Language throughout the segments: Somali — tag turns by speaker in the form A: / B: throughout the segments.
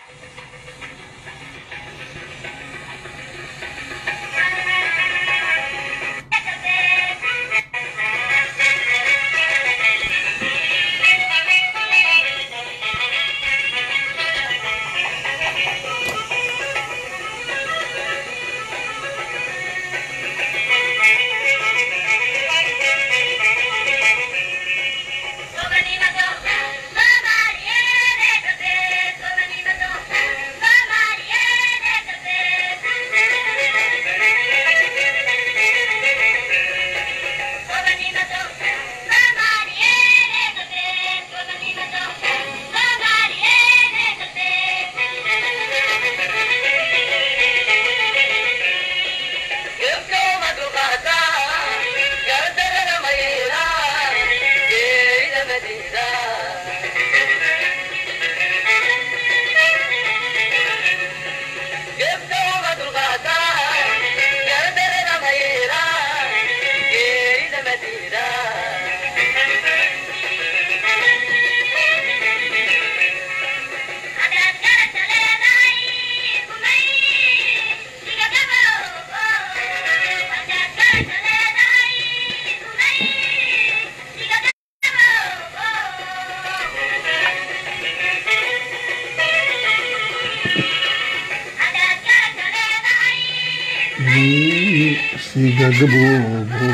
A: sigagaboobo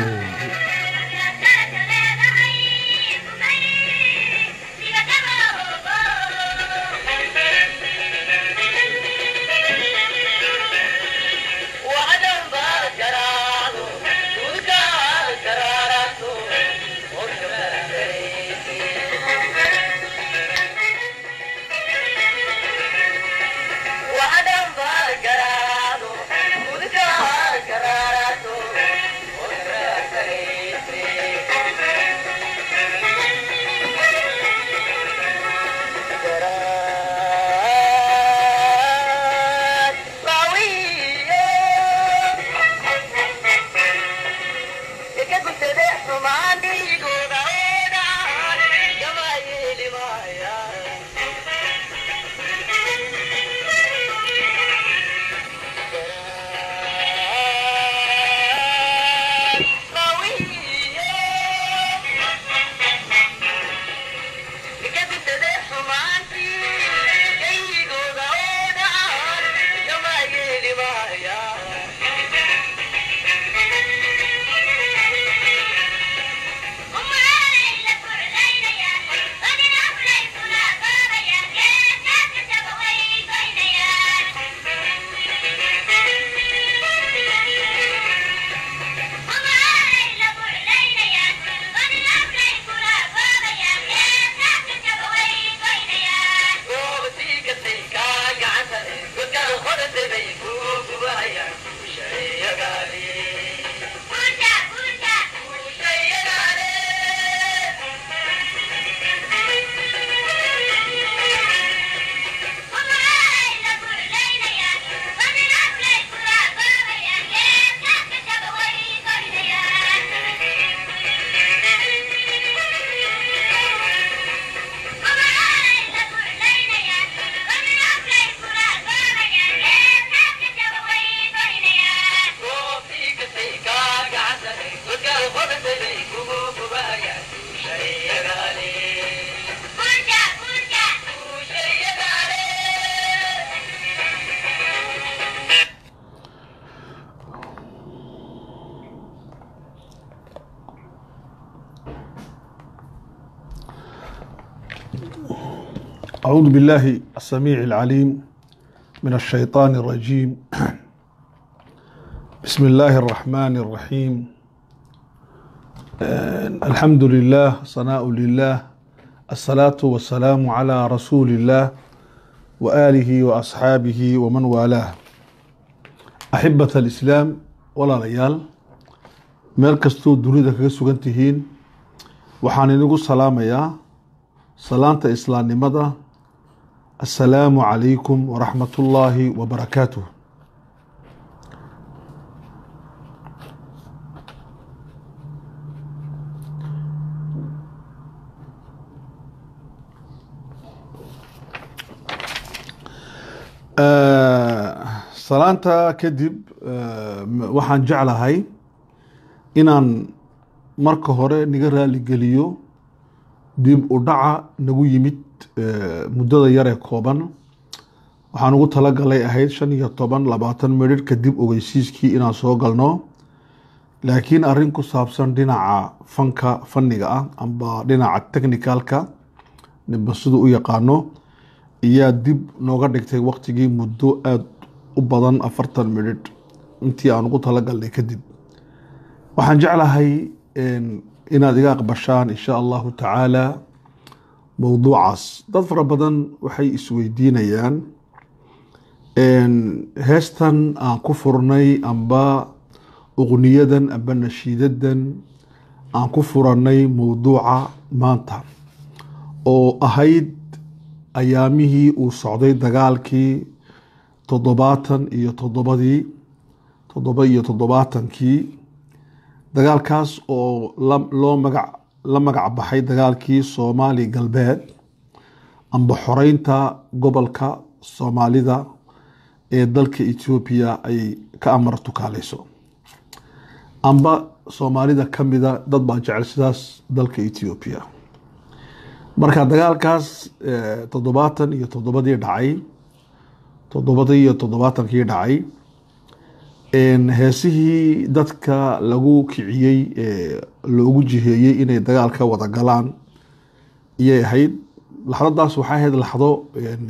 A: أعوذ بالله السميع العليم من الشيطان الرجيم بسم الله الرحمن الرحيم الحمد لله صناء لله الصلاة والسلام على رسول الله وآله وأصحابه ومن والاه أحبة الإسلام ولا ليال meel kastuu dunida kaga sugan tihiin waxaan inigu salaamayaa salaanta islaamnimada assalaamu calaykum waraxmat ullaahi wabarakaatuh salaanta kadib waxaan jeclahay inaan marka hore naga raaligeliyo dib u dhaca nagu yimid muddada yaree kooban waxaan ugu talagalay ahayd shan iyo toban labaatan midhir kadib ogeysiiskii inaan soo galno laakiin arrin ku saabsan dhinaca fanka fanniga ah amba dhinaca technicalka ninba siduu u yaqaano iyaa dib nooga dhigtay waktigii muddo aada u badan afartan midhidh intii aan ugu talagalnay kadib waxaan jeclahay inaad iga aqbashaan insha allahu tacaala mowduucaas dad fara badan waxay isweydiinayaan heestan aan ku furnay amba uqniyadan amba nashiidadan aan ku furanay mowduuca maanta oo ahayd ayaamihii uu socday dagaalkii toddobaatan iyo toddobadii toddoba iyo toddobaatankii dagaalkaas oo loo magac la magac baxay dagaalkii soomaali galbeed amba xoreynta gobolka soomaalida ee dalka etoobiya ay ka amar tukaaleyso amba soomaalida ka mida dad baa jecel sidaas dalka etoobiya marka dagaalkaas toddobaatan iyo toddobadii dhacay toddobadii iyo toddobaatankii dhacay heesihii dadka lagu kiciyey ee loogu jiheeyey inay dagaal ka wada galaan iyay ahayd laxdadaas waxay ahayd laxdo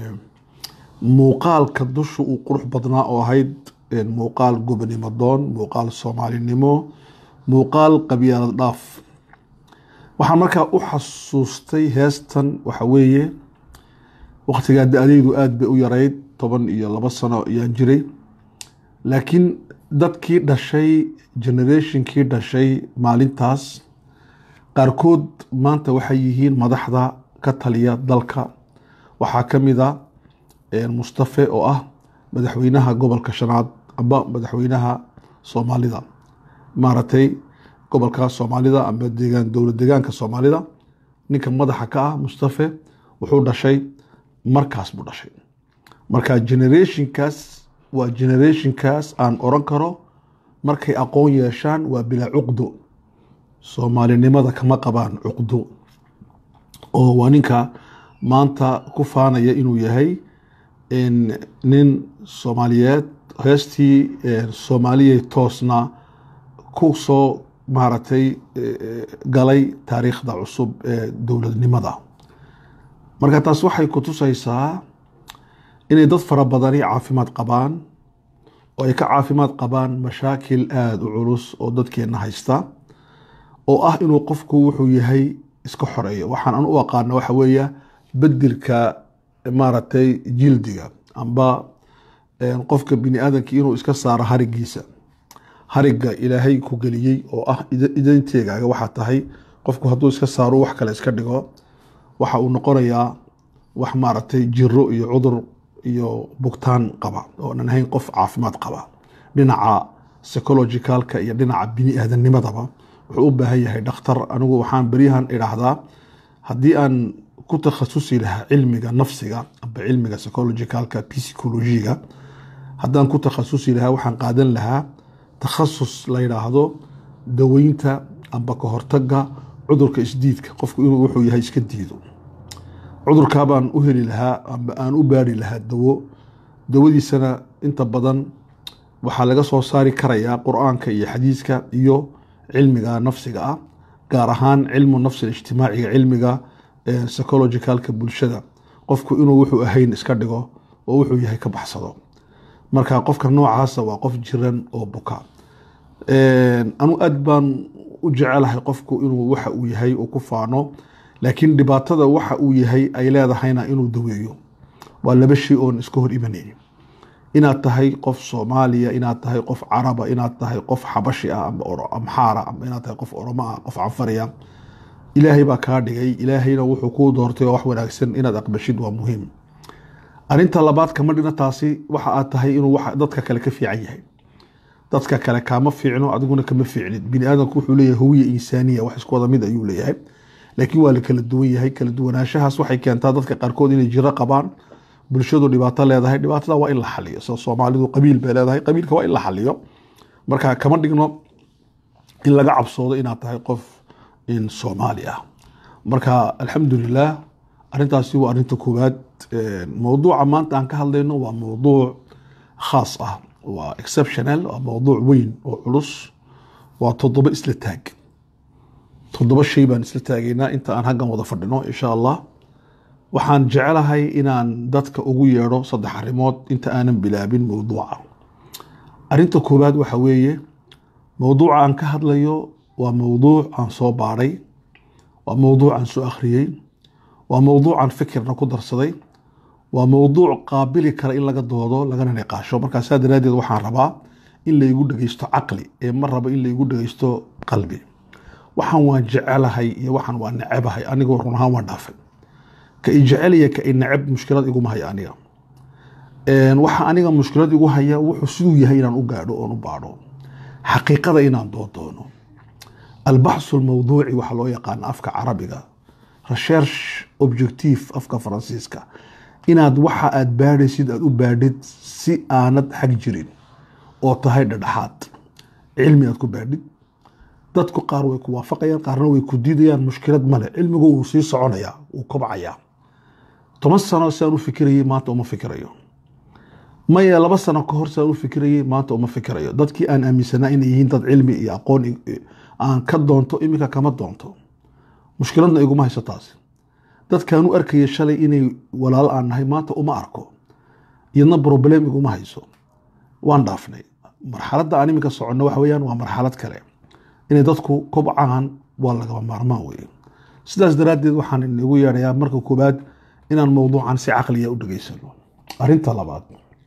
A: muuqaalka dusha uu qurux badnaa oo ahayd muuqaal gobonimo doon muuqaal soomaalinimo muuqaal qabyaalad dhaaf waxaan markaa u xasuustay heestan waxa weeye waktigaa da-adeydu aada bay u yarayd toban iyo labo sano ayaan jiray laakiin dadkii dhashay generationkii dhashay maalintaas qaarkood maanta waxay yihiin madaxda ka taliya dalka waxaa ka mid a mustafe oo ah madaxweynaha gobolka shanaad amba madaxweynaha soomaalida maaragtay gobolka soomaalida amba deegaan dowlad deegaanka soomaalida ninka madaxa ka ah mustafe wuxuu dhashay markaas buu dhashay marka generationkaas waa generationkaas aan oran karo markay aqoon yeeshaan waa bilaa cuqdo soomaalinimada kama qabaan cuqdo oo waa ninka maanta ku faanaya inuu yahay nin soomaaliyeed heestii soomaaliyay toosna ku soo maaragtay galay taariikhda cusub ee dowladnimada marka taas waxay ku tusaysaa inay dad fara badani caafimaad qabaan oo ay ka caafimaad qabaan mashaakil aada u culus oo dadkeenna haysta oo ah inuu qofku wuxuu yahay iska xoreeyo waxaan an u aqaana waxa weeya bedelka maaragtay jildiga amba qofka bini aadamka inuu iska saaro harigiisa hariga ilaahay ku geliyey oo ah idanteegaaga waxaa tahay qofku hadduu iska saaro wax kale iska dhigo waxa uu noqonayaa wax maaragtay jiro iyo cudur iyo bugtaan qaba oonan ahayn qof caafimaad qaba dhinaca psychologicalka iyo dhinaca bini aadamnimadaba wuxuu u baahan yahay dhakhtar anigu waxaan beryahan idhaahdaa haddii aan ku takhasusi lahaa cilmiga nafsiga amba cilmiga psychologicalka psychologiga haddaan ku takhasusi lahaa waxaan qaadan lahaa takhasus la yidhaahdo daweynta amba ka hortaga cudurka isdiidka qofku inuu wuxuu yahay iska diido cudurkaabaan u heli lahaa amba aan u baari lahaa dawo dawadiisana inta badan waxaa laga soo saari karayaa qur-aanka iyo xadiiska iyo cilmiga nafsiga ah gaar ahaan cilmu nafsi ijtimaaciga cilmiga psychologicalka bulshada qofku inuu wuxuu ahayn iska dhigo oo wuxuu yahay ka baxsado marka qofka noocaasa waa qof jiran oo buka anu aad baan u jecelahay qofku inuu waxa uu yahay uu ku faano laakiin dhibaatada waxa uu yahay ay leedahayna inuu daweeyo waa laba shay oon iska hor imanaynin inaad tahay qof soomaaliya inaad tahay qof caraba inaad tahay qof xabashi ah amba amxaara amba inaad tahay qof oromo ah qof canfariya ilaahay baa kaa dhigay ilaahayna wuxuu kuu doortay oo wax wanaagsan inaad aqbashid waa muhiim arinta labaad kama dhina taasi waxa aad tahay inuu dadka kale ka fiican yahay dadka kale kaama fiicno adiguna kama fiicnid bini aadamku wuxuu leeyahay huwiya insaaniya wax isku wada mid ayuu leeyahay laakiin waa la kala duwan yahay kala duwanaanshahaas waxay keentaa dadka qaarkood inay jiro qabaan bulshadu dhibaato leedahay dhibaatada waa in la xaliyo sida soomaalidu qabiil bay leedahay qabiilka waa in la xaliyo marka kama dhigno in laga cabsoodo inaad tahay qof in soomaali ah marka alxamdulilah arrintaasi waa arrinta koowaad mowduuca maanta aan ka hadlayno waa mowduuc khaas ah waa exceptional waa mowduuc weyn oo culus waa toddoba isla taag toddoba shay baan isla taagaynaa inta aan haggan wada fadhino insha allah waxaan jecelahay inaan dadka ugu yeedho saddex arrimood inta aanan bilaabin mowduuca arrinta koowaad waxa weeye mowduuca aan ka hadlayo waa mowduuc aan soo baadhay waa mowduuc aan soo akhriyey waa mowduuc aan fikirna ku darsaday waa mowduuc qaabili kara in laga doodo lagana niqaasho markaa saa daraaddeed waxaan rabaa in laygu dhegeysto caqli ee ma rabo in laygu dhegeysto qalbi waxaan waan jecelahay iyo waxaan waa necabahay anigoo run ahaan waan dhaafay ka i jecelaya ka i necab mushkilad iguma haya aniga waxa aniga mushkilad igu haya wuxuu siduu yahay inaan u gaadho oon u baadho xaqiiqada inaan doodoono albaxsu lmawduuci waxaa loo yaqaana afka carabiga recherche objectif afka faransiiska inaad waxa aad baadhaysid aad u baadhid si aanad xag jirin oo tahay dhadhaxaad cilmi aad ku baadhid dadku qaar way ku waafaqayaan qaarna way ku diidayaan mushkilad male cilmigu wuu sii soconayaa wuu kobcayaa toban sano siaan u fikirayay maanta uma fikirayo maya laba sano ka hor siaan u fikirayay maanta uma fikirayo dadkii aan aaminsanaa inay yihiin dad cilmi iyo aqoon aan ka doonto iminka kama doonto mushkiladna iguma hayso taasi dadkaan u arkaya shalay inay walaalo aan nahay maanta uma arko iyadna problem iguma hayso waan dhaafnay marxaladda aan iminka soconno waxa weyaan waa marxalad kale inay dadku kobcaan waa lagaba maarmaan weye sidaas daraaddeed waxaan inagu yeedhayaa marka koowaad inaan mowduucan si caqliya u dhegeysano arrinta labaad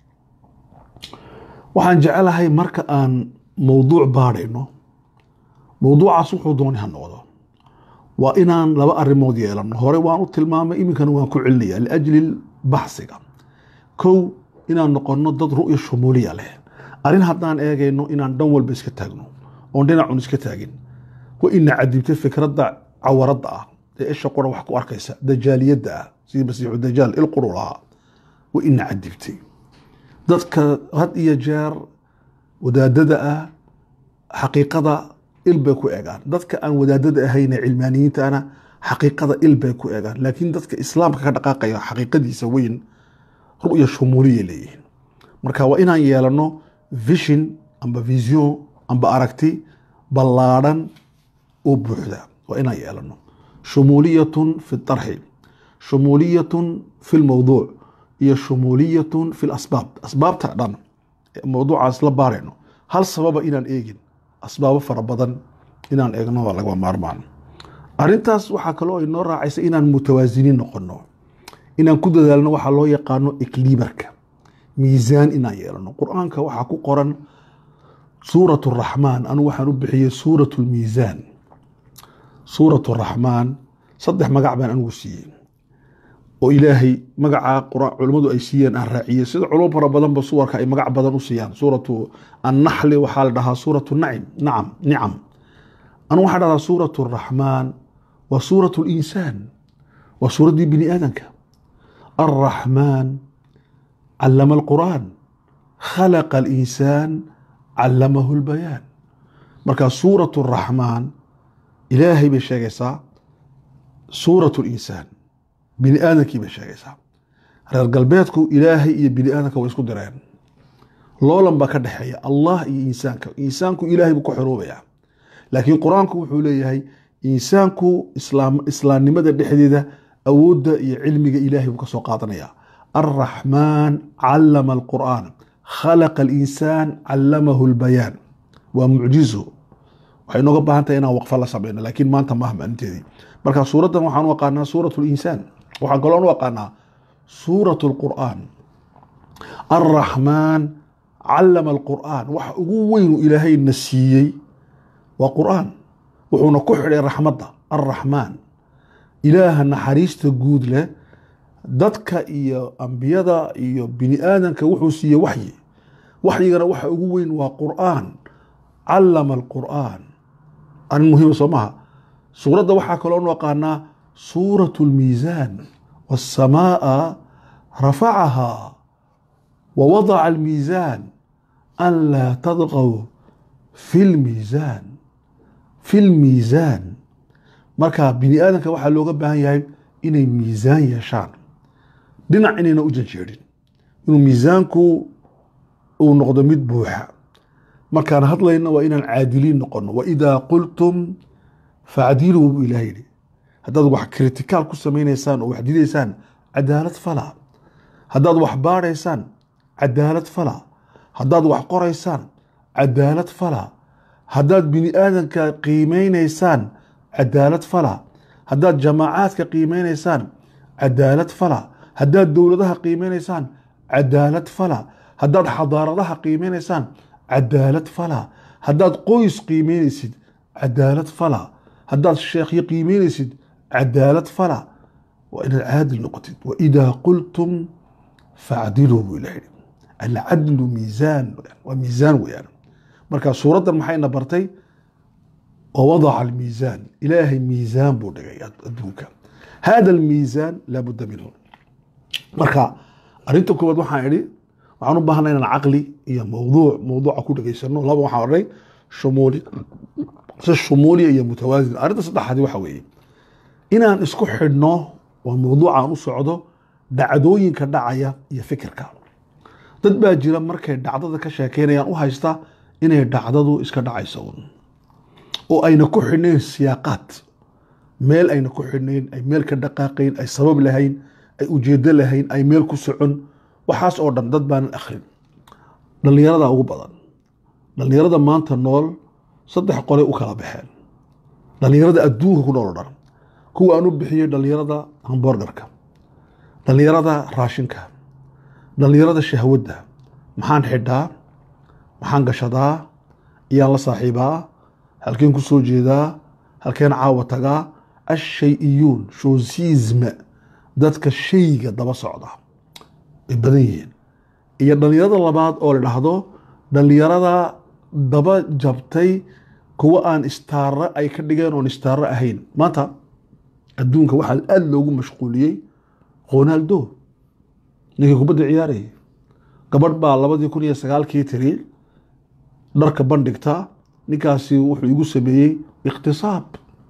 A: waxaan jecelahay marka aan mowduuc baadhayno mowduucaas wuxuu dooni ha noqdo waa inaan laba arrimood yeelano hore waan u tilmaamay iminkana waan ku celinaya liajli baxsiga kow inaan noqono dad ru'ya shumuuliya leh arrin haddaan eegayno inaan dhan walba iska taagno oon dhinacun iska taagin wa ina cadibtay fikradda cawaradda ah ee isha qura wax ku arkaysa dajaaliyadda ah sidii masiixu dajaal ilquru lahaa wa ina cadibtay dadka had iyo jeer wadaadada ah xaqiiqada il bay ku eegaan dadka aan wadaadada ahayne cilmaaniyiintaana xaqiiqada il bay ku eegaan laakiin dadka islaamka ka dhaqaaqaya xaqiiqadiisa weyn ru'ya shumuuliya leeyihiin marka waa inaan yeelano vision amba vision amba aragti ballaadhan oo buuxda waa inaan yeelano shumuuliyatun fi tarxi shumuuliyatun fi lmowduuc iyo shumuuliyatun fi lasbaab asbaabta dhan mowduucaas la baarayno hal sababa inaan eegin asbaabo fara badan inaan eegno waa lagama maarmaan arrintaas waxaa kaloo inoo raacaysa inaan mutawaasiniin noqono inaan ku dadaalno waxaa loo yaqaano ikliibarka miisaan inaan yeelano qur-aanka waxaa ku qoran suurat raxmaan anu waxaan u bixiyey suurat lmiisaan suurat raxmaan saddex magac baan anigu siiyey oo ilaahay magacaa culummadu ay siiyeen aan raaciyey sida culum fara badanba suwarka ay magac badan u siiyaan suuratu annaxli waxaa la dhahaa suuratu nacim nacam nicam anu waxaa dhahdaa suuratu raxmaan waa suuratu linsaan waa suuraddii bini aadanka alraxmaan callama alqur'aan khalaqa alinsaan callamahu lbayaan marka suuratu raxmaan ilaahay bay sheegaysaa suuratu linsaan bini aadankii bay sheegaysaa reer galbeedku ilaahay iyo bini aadanka way isku direen loolan baa ka dhexeeya allah iyo insaanka insaanku ilaahay buu ku xoroobaya laakiin qur-aanku wuxuu leeyahay insaanku islaamnimada dhexdeeda awoodda iyo cilmiga ilaahay buu ka soo qaadanaya alraxmaan callama alqur'aan khalaqa alinsaan callamahu lbayaan waa mucjizo waxay nooga baahan tahay inaan waqfa la sameyno laakiin maanta maaha maalinteedii marka suuraddan waxaan u aqaanaa suurat linsaan waxaan kaloo u aqaanaa suurat lqur'aan alraxmaan callama alqur'aan waxa ugu weynu ilaahayna siiyey waa qur'aan wuxuuna ku xidhay raxmadda alraxmaan ilaaha naxariista guud leh dadka iyo ambiyada iyo bini aadanka wuxuu siiyey waxyi waxyigana waxa ugu weyn waa qur'aan callama alqur'aan arrin muhiima soo maha suuradda waxaa kaloo nu aqaanaa suurat lmiisaan waasamaaa rafacahaa wawadaca almiisaan an laa tadqow fi lmiisaan fi lmiisaan marka bini aadamka waxaa looga baahan yahay inay miisaan yeeshaan dhinac inayna u janjeerin inuu miisaanku uu noqdo mid buuxa markaan hadlayno waa inaan caadiliin noqono waidaa qultum facdiluu buu ilaah yidhi haddaad wax kritikaal ku samaynaysaan oo wax didaysaan cadaalad fala haddaad wax baadhaysaan cadaalad fala haddaad wax qoraysaan cadaalad fala haddaad bini aadanka qiimeynaysaan cadaalad fala haddaad jamaacaadka qiimeynaysaan cadaalad fala haddaad dowladaha qiimeynaysaan cadaalad fala haddaad xadaaradaha qiimeynaysaan cadaalad fala haddaad qoys qiimeynaysid cadaalad fala haddaad sheekhyo qiimeynaysid cadaalad fala waa inaad caadil noqotid waidaa qultum facdiluu buu ilah yidhi alcadlu miisaan waa miisaan weyaan marka suuraddan maxayna bartay wawadaca almiisaan ilaahay miisaan buu dhigay adduunka hada almiisaan laabuda minhu marka arrinta koowaad waxaan idhi waxaan u baahnay inaan caqli iyo mawduuc mawduuca ku dhegaysano laba waxaan odhanay shumuuli si shumuuliya iyo mutawaasin arrinta saddexaadi waxa weeye inaan isku xidhno waa mawduucaan u socdo dhacdooyinka dhacaya iyo fikirka dad baa jira markay dhacdada ka sheekeynayaan u haysta inay dhacdadu iska dhacayso un oo ayna ku xidhnayn siyaaqaad meel ayna ku xidhnayn ay meel ka dhaqaaqayn ay sabab lahayn ay ujeedo lahayn ay meel ku socon waxaas oo dhan dad baanan akhrin dhallinyarada ugu badan dhallinyarada maanta nool saddex qolay u kala baxeen dhallinyarada adduunka ku nool o dhan kuwa aan u bixiyey dhallinyarada hamborgarka dhallinyarada raashinka dhallinyarada shahwadda maxaan xidhaa maxaan gashadaa iyaan la saaxiibaa halkeen ku soo jeedaa halkeen caawa tagaa ashay-iyuun shoosisma dadka shayga daba socda ay badan yihiin iyo dhallinyarada labaad oo la dhahdo dhallinyarada daba jabtay kuwa aan istaaro ay ka dhigeen oon istaaro ahayn maanta adduunka waxaa aada loogu mashquuliyey ronaldo ninkii kubadda ciyaarayay gabadh baa labadii kun iyo sagaalkii tiri dharka bandhigta ninkaasi wuxuu igu sameeyey ikhtisaab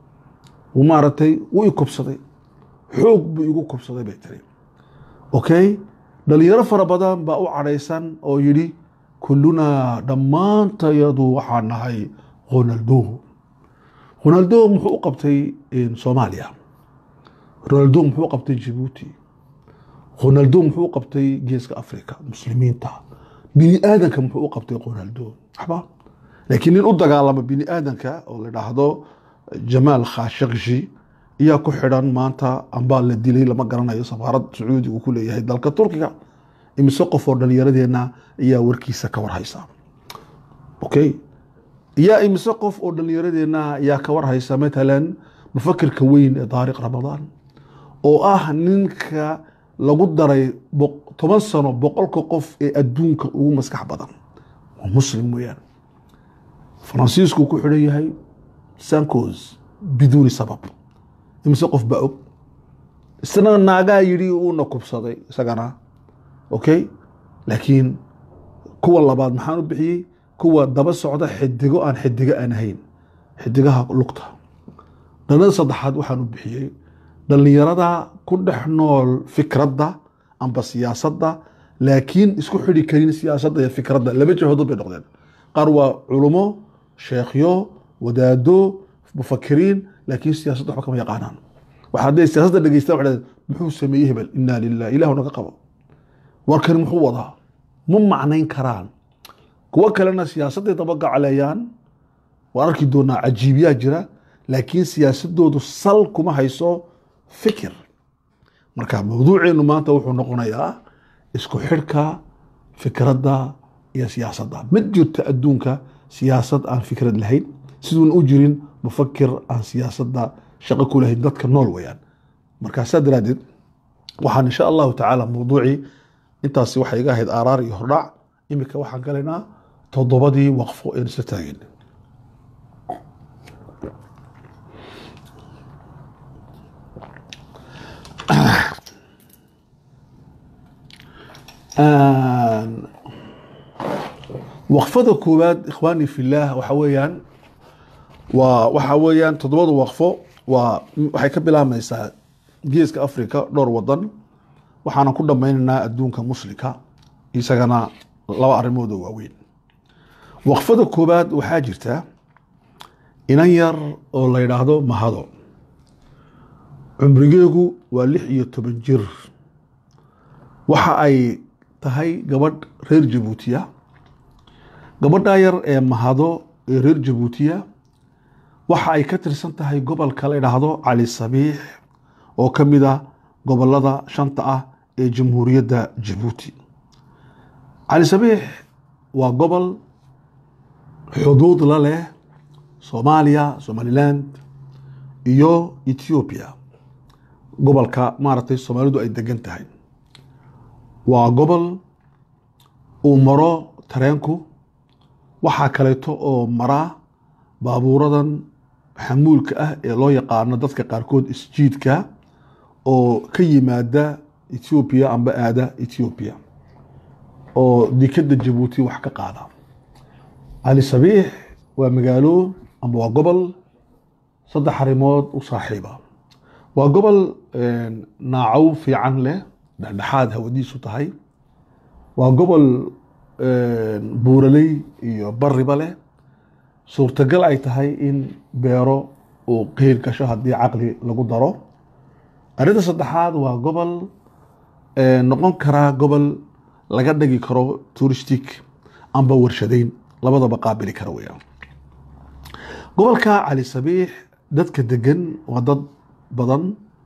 A: uu maaragtay wuu i kubsaday xoog buu igu kubsaday bay tiri okay dhalinyaro fara badan baa u cadhaysan oo yidhi kullunaa dhammaantayadu waxaa nahay ronaldo ronaldo muxuu u qabtay soomaaliya ronaldo muxuu u qabtay jibuuti ronaldo muxuu u qabtay geeska africa muslimiinta bini aadanka muxuu u qabtay ronaldo waxba laakiin nin u dagaalama bini aadanka oo la dhaahdo jamaal khashakshi ayaa ku xidhan maanta ambaa la dilay lama garanayo safaarad sacuudi uu ku leeyahay dalka turkiga imise qof oo dhalinyaradeenna ayaa warkiisa ka warhaysa okay yaa imise qof oo dhalinyaradeenna ayaa ka warhaysa matalan mufakirka weyn ee daariq ramadaan oo ah ninka lagu daray toban sano boqolka qof ee adduunka ugu maskax badan waa muslim weyaan faransiisku ku xidhan yahay sancos biduuni sabab imise qof baa og isna naagaa yidhi uuna kubsaday isagana okay laakiin kuwa labaad maxaan u bixiyey kuwa daba socda xidigo aan xidigo aan ahayn xidigaha lugta dhalada saddexaad waxaan u bixiyey dhallinyarada ku dhex nool fikradda amba siyaasadda laakiin isku xidhi karin siyaasadda iyo fikradda laba jahoodod bay noqdeen qaar waa culumo sheekhyo wadaado mufakiriin laakiin siyaasadda waxba kama yaqaanaan waxa hadday siyaasadda dhegeystaan waxay muxuu sameeyey hebel inaa lilah ilahu naga qabo warkani muxuu wadaa ma macnayn karaan kuwo kalena siyaasadday dabagacleeyaan waan arki doonaa cajiibyaa jira laakiin siyaasadoodu sal kuma hayso fikir marka mawduuceenu maanta wuxuu noqonayaa isku xidhka fikradda iyo siyaasadda ma jirto adduunka siyaasad aan fikrad lahayn siduuna u jirin mufakir aan siyaasadda shaqo ku lahayn dadka nool weyaan markaasaa daraaddeed waxaan insha allahu tacaala mawduucii intaasi waxay iga ahayd aaraar iyo hordhac imika waxaan galaynaa toddobadii waqfo een isla taageen waqfada koowaad ikhwaani fillaah waxa weeyaan waa waxa weeyaan toddobada waqfo waa waxay ka bilaabmaysaa geeska africa dhowr wadan waxaana ku dhammaynaynaa adduunka muslimka isagana laba arrimood oo waaweyn waqfada koowaad waxaa jirta inan yar oo la yidhaahdo mahado cumrigeegu waa lix iyo toban jir waxa ay tahay gabadh reer jabuutiya gabadhaa yar ee mahado ee reer jabuutiya waxa ay ka tirsan tahay gobolka la yidhaahdo cali sabiix oo ka mid ah gobolada shanta ah ee jamhuuriyadda jabuuti cali sabiix waa gobol xuduud la leh soomaaliya somaliland iyo ethoobiya gobolka maaragtay soomaalidu ay degan tahay waa gobol uu maro tareenku waxaa kaleeto oo maraa baabuuradan xamuulka ah ee loo yaqaano dadka qaarkood isjiidka oo ka yimaada ethoobiya amba aada ethoobiya oo dikadda jabuuti wax ka qaada cali sabiix waa magaalo amba waa gobol saddex arrimood u saaxiiba waa gobol naacow fiican leh dhexdhexaad hawadiisu tahay waa gobol buuraley iyo bariba leh suurtagal ay tahay in beero uu qeyl gasho haddii caqli lagu daro arrinta saddexaad waa gobol noqon karaa gobol laga dhigi karo touristic amba warshadeyn labadaba qaabili kara weyaan gobolka cali sabiix dadka degan waa dad badan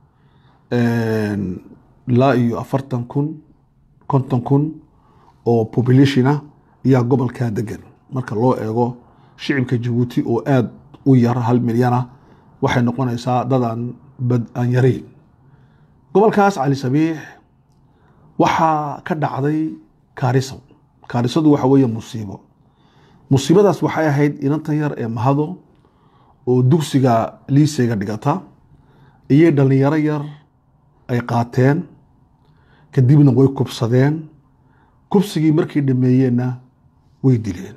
A: ilaa iyo afartan kun konton kun oo populationa ayaa gobolkaa degan marka loo eego shicibka jabuuti oo aada u yar hal milyana waxay noqonaysaa dad aan bad aan yarayn gobolkaas cali sabiix waxaa ka dhacday kaariso kaarisadu waxa weeye musiibo musiibadaas waxay ahayd inantan yar ee mahado oo dugsiga liiseyga dhigata iyay dhallinyaro yar ay qaateen kadibna way kubsadeen kubsigii markay dhameeyeenna way dileen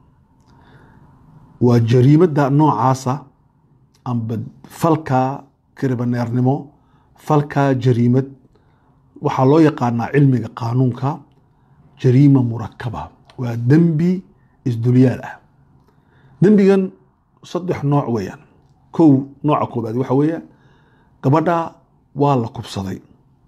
A: waa jariimadda noocaasa amba falka kiribaneernimo falka jariimad waxaa loo yaqaanaa cilmiga qaanuunka jariima murakaba waa dembi isdulyaal ah dembigan saddex nooc weeyaan kow nooca koobaad waxa weeye gabadha waa la kubsaday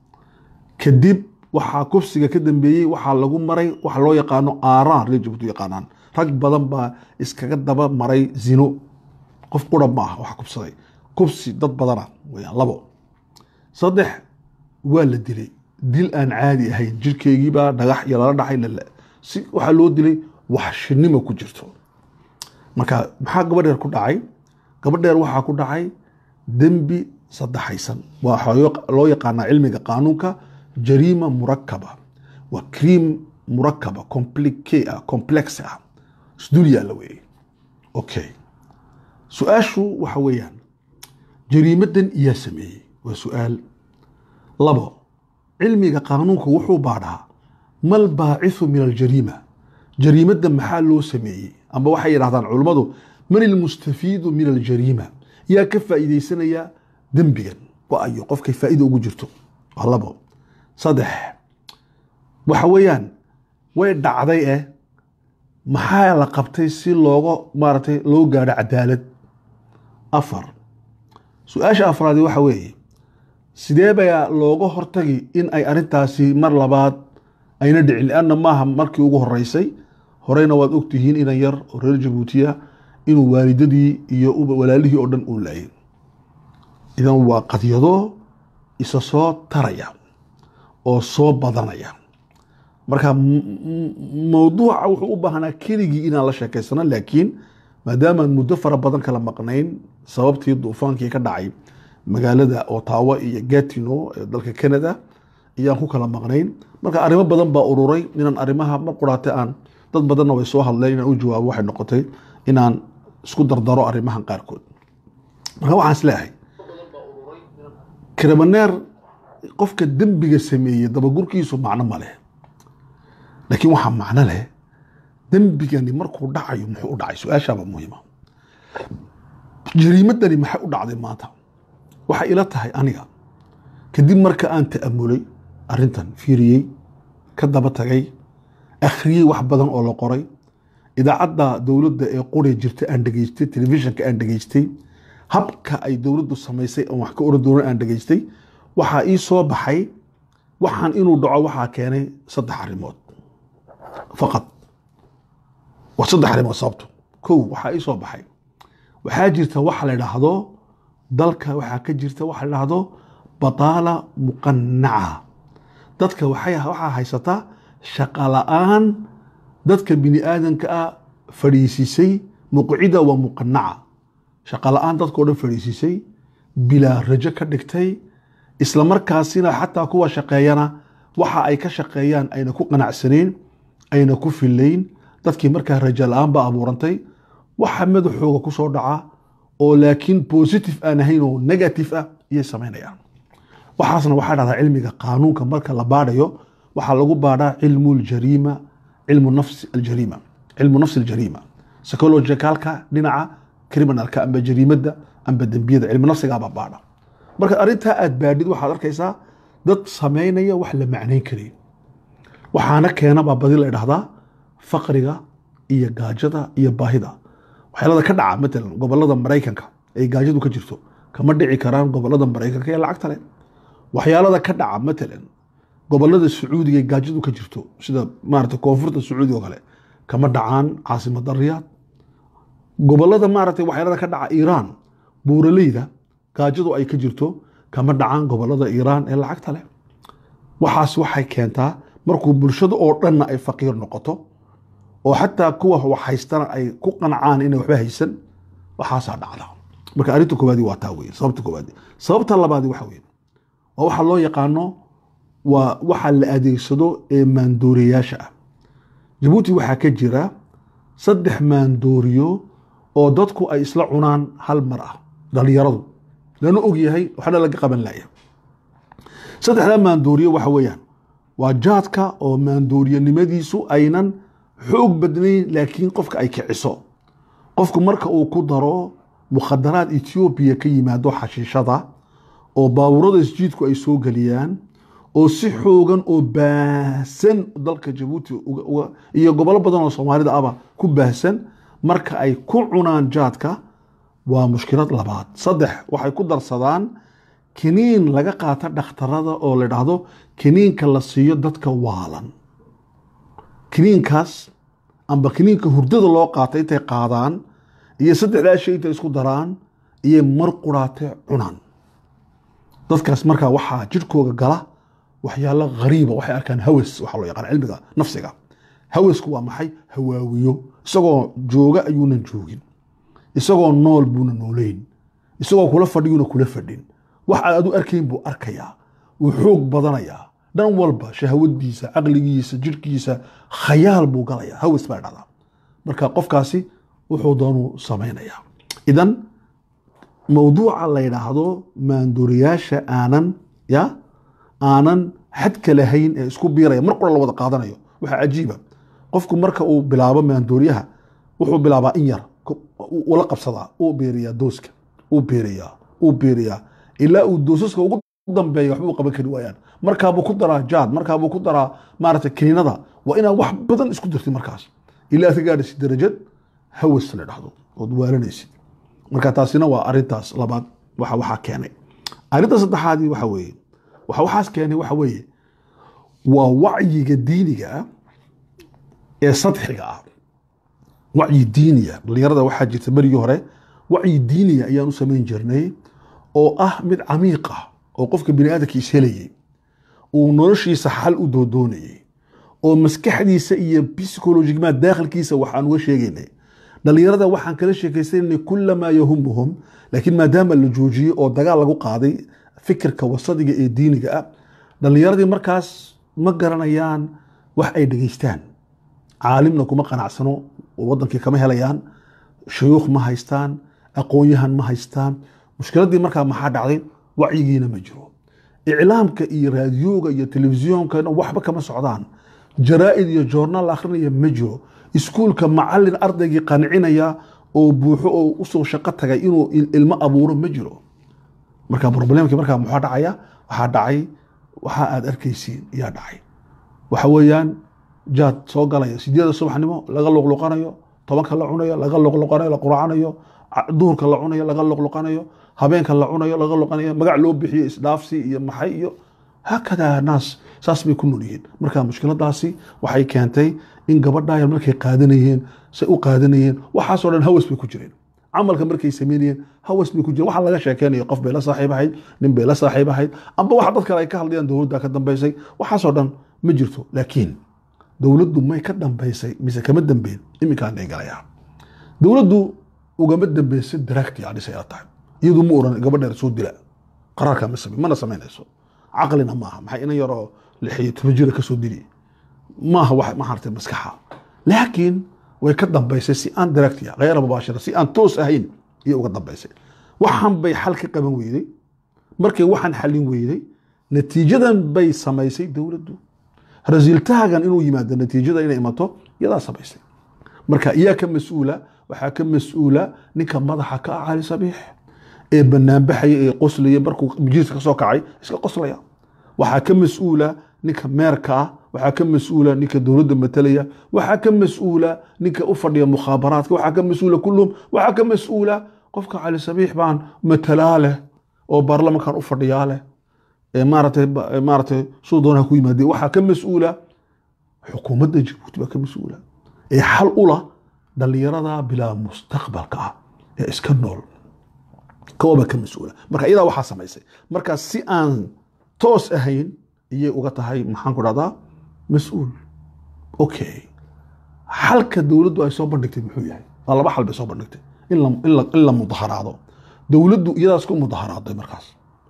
A: kadib waxaa kubsiga ka dambeeyey waxaa lagu maray waxa loo yaqaano aaraan reer jabuuti yaqaanaan rag badan baa iskaga daba maray zino qof qura ma ah waxa kubsaday kubsi dad badana weyaan labo saddex waa la dilay dil aan caadi ahayn jirkeygiibaa dhagax iyo lala dhaxay si waxaa loo dilay waxshinimo ku jirto marka maxaa gabadheer ku dhacay gabadheer waxaa ku dhacay dembi saddexaysan waxaa loo yaqaanaa cilmiga qaanuunka jariima murakaba waa cream murakaba complique ah complex ah isdul yaalla weeye okay su-aashu waxa weeyaan jariimadan iyaa sameeyey waa su-aal labo cilmiga qaanuunka wuxuu baadhaa mal baacisu min aljariima jariimadda maxaa loo sameeyey amba waxay yidhahdaan culummadu man ilmustafiidu min aljariima yaa ka faa'iidaysanaya dembigan waayo qofkay faa'iida ugu jirto waa labo saddex waxa weeyaan way dhacday eh maxaa la qabtay si looga maaragtay loo gaadho cadaalad afar su-aasha afraadi waxa weeye sidee baa looga hortagi in ay arrintaasi mar labaad ayna dhicin lianna maaha markii ugu horeysay horeyna waad ogtihiin inan yar oo reer jabuutiya inuu waalidadii iyo walaalihii oo dhan uu laayay idan waa qadyado isa soo taraya oo soo badanaya marka mowduuca wuxuu u baahnaa keligii inaan la sheekaysano laakiin maadaamaan muddo fara badan kala maqnayn sababtii duufaankii ka dhacay magaalada otawa iyo gatino ee dalka canada ayaan ku kala maqnayn marka arrimo badan baa ururay inaan arrimaha mar quraate aan dad badanna way soo hadleen inaan u jawaabo waxay noqotay inaan isku dardaro arrimahan qaarkood marka waxaan is leeyahay krimaneer qofka dembiga sameeyey dabagurkiisu macno ma leh laakiin waxaa macno leh dembigani markuu dhacayo muxuu u dhacay su-aashaaba muhiima jariimadani maxay u dhacday maanta waxay ila tahay aniga kadib marka aan ta'amulay arrintan fiiriyey ka daba tagay akhriyey wax badan oo la qoray idaacadda dowladda ee qori jirta aan dhegaystay telefishinka aan dhegaystay habka ay dowladdu samaysay aan wax ka oran doonan aan dhegaystay waxaa ii soo baxay waxaan inuu dhaco waxaa keenay saddex arrimood faqad waa saddex arrimood sababto kow waxaa ii soo baxay waxaa jirta waxa la idhaahdo dalka waxaa ka jirta waxa la idhaahdo bataala muqanaca dadka waxay waxaa haysataa shaqa la-aan dadka bini aadanka ah fadhiisisay muqcida waa muqanaca shaqa la-aan dadkao dhan fadhiisisay bilaa rajo ka dhigtay isla markaasina xataa kuwa shaqeeyana waxa ay ka shaqeeyaan ayna ku qanacsanayn ayna ku filayn dadkii markaa rajo la-aan ba abuurantay waxa madaxooga ku soo dhaca oo laakiin positive aan ahayn oo negative ah iyay samaynayaan waxaasna waxaa dhahdaa cilmiga qaanuunka marka la baadhayo waxaa lagu baadhaa cilmu ljariima cilmu nafsi aljariima cilmu nafsi aljariima psychologicalka dhinaca criminalka amba jariimadda amba dembiyada cilmu nafsigaabaa baadha marka arrintaa aad baadhid waxaad arkaysaa dad samaynaya wax la macnayn karayn waxaana keena baa badi la idhahdaa faqriga iyo gaajada iyo baahida waxyaalada ka dhaca matalan gobolada maraykanka ay gaajadu ka jirto kama dhici karaan gobolada maraykanka ee lacagta leh waxyaalada ka dhaca matalan gobolada sacuudiga ee gaajadu ka jirto sida maarata koonfurta sacuudiga oo kale kama dhacaan caasimada riyaad gobolada maaragtay waxyaalada ka dhaca iiraan buuraleyda gaajadu ay ka jirto kama dhacaan gobolada iiraan ee lacagta leh waxaas waxay keentaa markuu bulshada oo dhanna ay faqiir noqoto oo xataa kuwa wax haystana ay ku qancaan inay waxba haysan waxaasaa dhacda marka arrinta koowaadi waa taa weye sababta koowaadi sababta labaadi waxa weye waa waxa loo yaqaano waa waxa la adeegsado ee maandooriyayaasha ah jabuuti waxaa ka jira saddex maandooriyo oo dadku ay isla cunaan hal mar ah dhalinyaradu lana og yahay waxna laga qaban laya saddexdaa maandooriyo waxa weeyaan waa jaadka oo maandooriyanimadiisu aynan xoog badnayn laakiin qofka ay kiciso qofku marka uu ku daro mukhadaraad etoobiya ka yimaado xashiishada oo baabuurada isjiidku ay soo geliyaan oo si xoogan oo baahsan dalka jabuuti iyo gobolo badan oo soomaalida ahba ku baahsan marka ay ku cunaan jaadka waa mushkilad labaad saddex waxay ku darsadaan kiniin laga qaata dhakhtarada oo la dhahdo kiniinka la siiyo dadka waalan kiniinkaas amba kiniinka hurdada loo qaata intay qaadaan iyo saddexdaa shay intay isku daraan iyo mar quraate cunaan dadkaas markaa waxaa jirhkooga gala waxyaalo hariiba waxay arkaan hawas waxaa loo yaqaan cilmiga nafsiga hawasku waa maxay hawaawiyo isagoo jooga ayuunan joogin isagoo nool buuna nooleyn isagoo kula fadhiyuuna kula fadhin wax aad adu arkayn buu arkayaa wuu xoog badanayaa dhan walba shahwadiisa caqligiisa jirhkiisa khayaal buu galayaa hawas baa dhacdaa marka qofkaasi wuxuu doonuu samaynayaa idan mowduuca la yidhaahdo maandooriyaasha aanan ya aanan xadka lahayn ee isku biiraya mar qura la wada qaadanayo waxaa cajiiba qofku marka uu bilaabo maandooriyaha wuxuu bilaabaa in yar ula qabsadaa uu beeriyaa dooska uu beeriyaa uu beeriyaa ilaa uu doosaska ugu dambeeya waxba u qaban kari waayaan markaabuu ku daraa jaad markaabuu ku daraa maarata kiniinada waa inaad wax badan isku dirtid markaas ilaa aad ka gaadhaysid darajad hawas la dhahdo ood waalanaysid marka taasina waa arintaas labaad waxa waxaa keenay arinta saddexaadii waxa weeye waxa waxaas keenay waxa weeye waa wacyiga diiniga ah ee sadxiga ah wacyi diiniya dhalinyarada waxaa jirta berigii hore wacyi diiniya ayaan u samayn jirnay oo ah mid camiiq ah oo qofka bini aadamka ishelayay uu noloshiisa xal u doodoonayay oo maskaxdiisa iyo psychologigmaa daakhilkiisa waxaan uga sheegaynay dhalinyarada waxaan kala sheekaysananay kulamaa yahumuhum laakiin maadaama la joojiyey oo dagaal lagu qaaday fikirka wasadiga ee diiniga ah dhalinyaradii markaas ma garanayaan wax ay dhegeystaan caalimna kuma qanacsano oo wadankii kama helayaan shuyuukh ma haystaan aqoon-yahan ma haystaan mushkiladii markaa maxaa dhacday wacyigiina ma jiro iclaamka iyo raadiyooga iyo telefisyoonka waxba kama socdaan jaraa'id iyo joornaal la akhrinaya ma jiro iskuulka macalin ardaygii qancinaya oo buuxo oo usoo shaqo tagay inuu il- ilmo abuuro ma jiro marka problemkii markaa muxuu dhacaya waxaa dhacay waxa aad arkaysiin yaa dhacay waxa weeyaan jaad soo galaya sideeda subaxnimo laga luqluqanayo tobanka la cunayo laga luqluqanayo la quracanayo ca- duhurka la cunayo laga luqluqanayo habeenka la cunayo laga luqanayo magac loo bixiyo isdhaafsi iyo maxay iyo haakadaa naas saas bay ku nool yihiin marka mushkiladaasi waxay keentay in gabadhayan markay qaadanayeen say u qaadanayeen waxaasoo dhan hawas bay ku jireen camalka markay sameynayeen hawas bay ku jireen waxa laga sheekeynayo qof bay la saaxiib ahayd nin bay la saaxiib ahayd amba waxa dad kale ay ka hadlayaan dowladda ka dambaysay waxaasoo dhan ma jirto laakiin dowladdu may ka dambaysay mise kama dambeyn iminkaan ay galayaan dowladdu ugama dambeysay daraagti adhisay ila tahay iyadu ma oran gabadheer soo dila qaraarkaa ma same mana samaynayso caqlina maaha maxay inan yaroo lixiyo toban jira kasoo dili maaha wax ma hartay maskaxa laakiin way ka dambaysay si aan daraagtiya khayra mubaashira si aan toos ahayn iyo uga dambaysay waxaan bay xal ka qaban weyday markay waxaan xallin weyday natiijadan bay samaysay dowladdu rasiiltaagan inuu yimaado natiijada inay imato iyadaa samaysay marka iyaa ka mas-uula waxaa ka mas-uula ninka madaxa ka ah cali sabiix ee banaanbaxaya ee qoslaya markuu majliiska kasoo kacay iska qoslaya waxaa ka mas-uula ninka meerka ah waxaa ka mas-uula ninka dowladda matalaya waxaa ka mas-uula ninka u fadhiya mukhaabaraadka waxaa ka mas-uula kulluhum waxaa ka mas-uula qofka cali sabiix baan matalaa leh oo baarlamankan u fadhiyaa leh ee maaratay ee maaratay suu doonaha ku yimaadee waxaa ka mas-uula xukuumadda jabuuti baa ka mas-uula ee xal ula dhallinyarada bilaa mustaqbalka ah ee iska nool kawaba ka mas-uula marka iyadaa waxaa samaysay marka si aan toos ahayn iyay uga tahay maxaan ku dhahdaa mas-uul okay xalka dowladdu ay soo bandhigtay muxuu yahay waa laba xal bay soo bandhigtay in la, in la, in la mudaharaado dowladdu iyadaas ku mudaharaaday markaas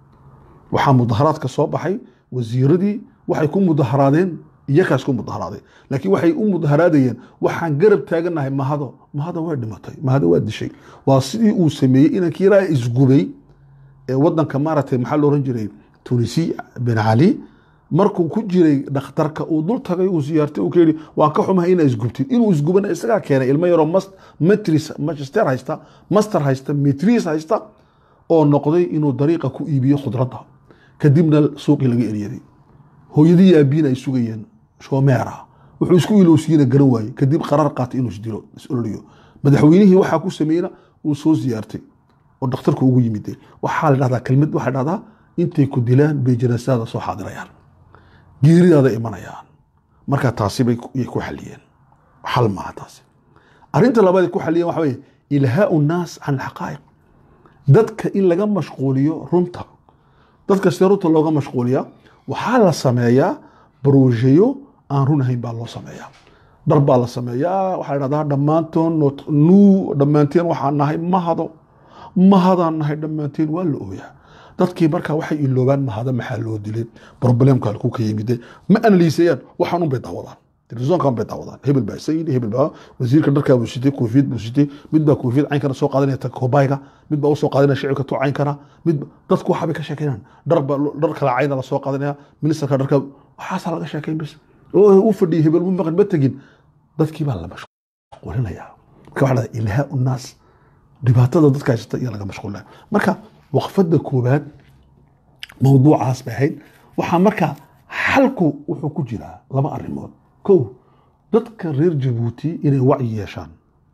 A: waxaa mudaharaadka soo baxay wasiiradii waxay ku mudaharaadeen iyakaas ku mudaharaaday laakiin waxay u mudaharaadayeen waxaan garab taaganahay mahado mahado way dhimatay mahado waa dishay waa sidii uu sameeyey inankii yaraa isgubay ee wadanka maaragtay maxaa lo oran jiray tunisi bin cali markuu ku jiray dhakhtarka uu dul tagay uu siyaartay uu ka yidhi waan ka xumahay inaa isgubtid inuu isgubana isagaa keenay ilmo yaroo mas- matris magister haysta master haysta metris haysta oo noqday inuu dariiqa ku iibiyo khudradda kadibna suuqii laga eryaday hooyadii iyo aabihiin ay sugayeen shoomeera wuxuu isku ilowsiiyena garan waayey kadib qaraar qaatay inuu isdilo is-ololiyo madaxweynihii waxaa ku sameeyena uu soo siyaartay oo dhakhtarku ugu yimide waxaa la dhahdaa kelmad waxay dhahdaa intay ku dilaan bay janaasada soo xaadirayaan geeridaada imanayaan marka taasi bay ku- yay ku xaliyeen xal maaha taasi arrinta labaad ay ku xaliyeen waxa weye ilhaau nnaas can alxaqaa'iq dadka in laga mashquuliyo runta dadka sidee runta looga mashquuliyaa waxaa la sameeyaa baruusheyo aan run ahayn baa loo sameeyaa dhar baa la sameeyaa waxaa la dhahdaa dhammaantoon not- nuu dhammaanteen waxaan nahay mahado mahadaan nahay dhammaanteen waa la ooyaa dadkii markaa waxay iloobaan mahado maxaa loo dilay problemka halkuu ka yimide ma analiisayaan waxaan un bay daawadaan telefisonkan bay daawadaan hebel baa isa yidhi hebel baa wasiirka dharkaa buu sitay koofiyad buu sitay mid baa koofiyad caynkana soo qaadanaya ta koobayga mid baa usoo qaadanaya shicibka tu caynkana mid dadku waxaa bay ka sheekeynaan dhar baa dhar kala cayna la soo qaadanaya ministerka dharka waxaasaa laga sheekeyn bas oo u fadhiyay hebel mu maqan ma tegin dadkii baa la mashquulinaya marka waxaa dhahdaa ilhaa unnaas dhibaatada dadka haysata iyo laga mashquulinaya marka waqfada koowaad mawduucaas bay ahayd waxaa marka xalku wuxuu ku jiraa laba arrimood kow dadka reer jabuuti inay wacyi yeeshaan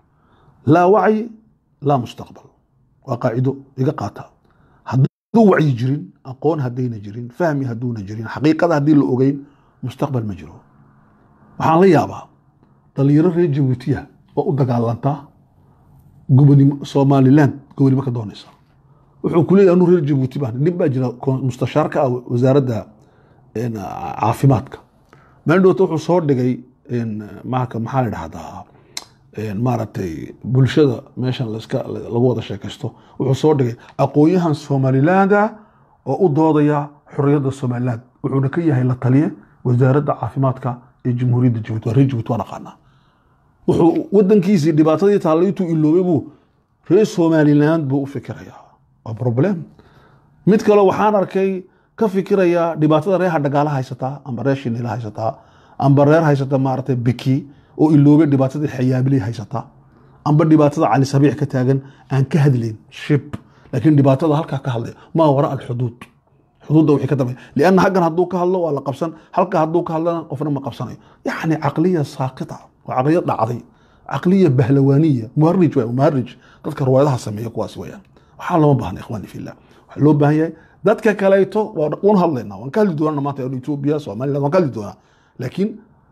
A: laa wacyi laa mustaqbal waa qaacido iga qaata hadduu wacyi jirin aqoon haddayna jirin fahmi hadduuna jirin xaqiiqada haddii la ogeyn mustaqbal ma jiro waxaan la yaabaa dhalinyaro reer jabuutiya oo u dagaalantaa gobonimo somaliland gobonimo ka doonaysa wuxuu ku leeyahay anu reer jabuuti baan nin baa jira kon- mustashaarka ah wasaaradda een, caafimaadka maandhowta wuxuu soo dhigay een, marka maxaa la dhahdaa een, maaragtay bulshada meeshan laska lagu wada sheekaysto wuxuu soo dhigay aqoon-yahan somalilanda oo u doodaya xorriyadda somaliland wuxuuna ka yahay la taliye wasaaradda caafimaadka ee jamhuuriyadda jabuuti waa reer jabuuti waa naqaanaa wuxuu wadankiisii dhibaatadii taallay intuu iloobay buu reer somaliland buu u fikirayaa waa problem mid kale waxaan arkay ka fikiraya dhibaatada reeha dhagaala haysataa ama reer shinila haysataa amba reer haysata maaragtay biki oo iloobay dhibaatadii xayaabilay haysata amba dhibaatada cali sabiix ka taagan aan ka hadlayn shib laakiin dhibaatada halkaa ka hadlay maa wara alxuduud xuduudda wixii ka dambeeya lianna halkan hadduu ka hadlo waa la qabsan halka hadduu ka hadlana qofna ma qabsanayo yacni caqliya saaqita waa caqliya dhacday caqliya bahlawaaniya muharij waay muharij dadka ruwaayadaha sameeya kuwaas weeyaan waxaa looma baahna ikhwaani fillah waxaa loo baahan yahay dadka kaleeto waan hadlaynaa waan ka hadli doonaa maanta etoobiya somaliland waan ka hadli doonaa laakiin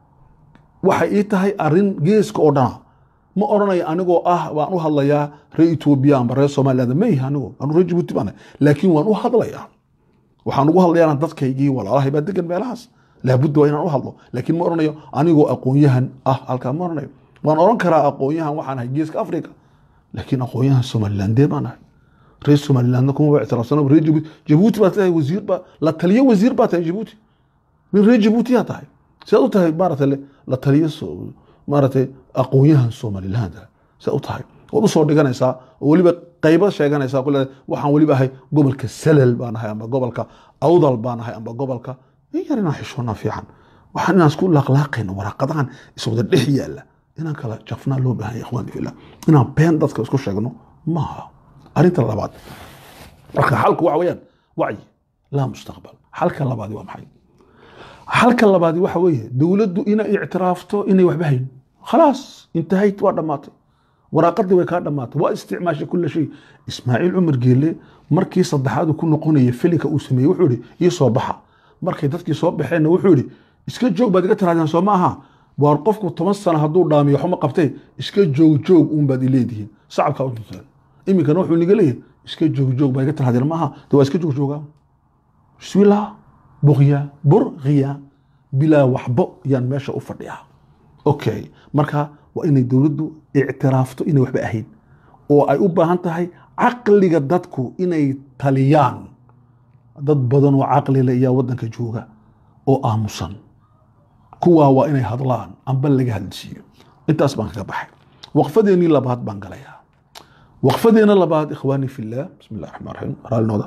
A: waxay ii tahay arrin geeska oo dhana ma odhanayo anigoo ah waan u hadlayaa reer etoobiya amba reer somaliland mayh anigo anu reer jabuuti baan laakiin waan u hadlayaa waxaan ugu hadlayaana dadkaygii walaalahay baa degan meelahaas laabudda waa inaan u hadlo laakiin ma odhanayo anigoo aqoon-yahan ah halkaa ma odhanayo waan odhan karaa aqoon-yahan waxaan ahay geeska africa laakiin aqoon-yahan somalilandee baan ahay reer somalilandna kuma ictiraafsana reer jabuuti jabuuti baa tahay wasiir baa la taliyo wasiir baa tahay jabuuti nin reer jabuutiyaa tahay sidaad u tahay maaragtay la taliyo maaragtay aqoon-yahan somaliland sidaad u tahay waad usoo dhiganaysaa oo weliba qaybo sheeganaysaa ku leedahay waxaan weliba ahay gobolka salal baan ahay amba gobolka awdal bbaan ahay amba gobolka yar inaan xishoonaa fiican waxaan inaan isku laaqlaaqayno waraaqadahan iswada dhex yaalla inaan kala jafnaa loo baahan yahay ikhwaani fillah inaan been dadka isku sheegno maaha arrinta labaad marka xalku waxa weeyaan wacyi laa mustaqbal xalka labaadi waa maxay xalka labaadi waxa weeye dowladdu inay ictiraafto inay waxba hayn khalaas intahayt waa dhammaatay waraaqadii way kaa dhammaatay waa isticmaashay kula shay ismaaciil cumar geelle markii saddexaad ku noqonaya filinka uu sameeyey wuxuu ihi ii soo baxa markay dadkii soo baxeenna wuxuu ihi iska joog baad iga tiraadeen soo ma aha waar qofku toban sano hadduu dhaamiyo waxuma qabtee iska joog joog uun baad ileedihiin sacabkaa u tuntaan iminkana wuxuu niga leeyahay iska joog joog baad iga tiraadeen maaha de waa iska joog joogaa bismillah buqya burqiya bilaa waxbo yaan meesha u fadhiyaa okay marka waa inay dowladdu ictiraafto inay waxba ahayn oo ay u baahan tahay caqliga dadku inay taliyaan dad badan oo caqlile ayaa waddanka jooga oo aamusan kuwaa waa inay hadlaan amba laga hadlisiiyo intaas baan kaga baxay waqfadeennii labaad baan galayaa waqfadeena labaad ikhwaani fillah bismi illah raxmaan raxiim raalinooda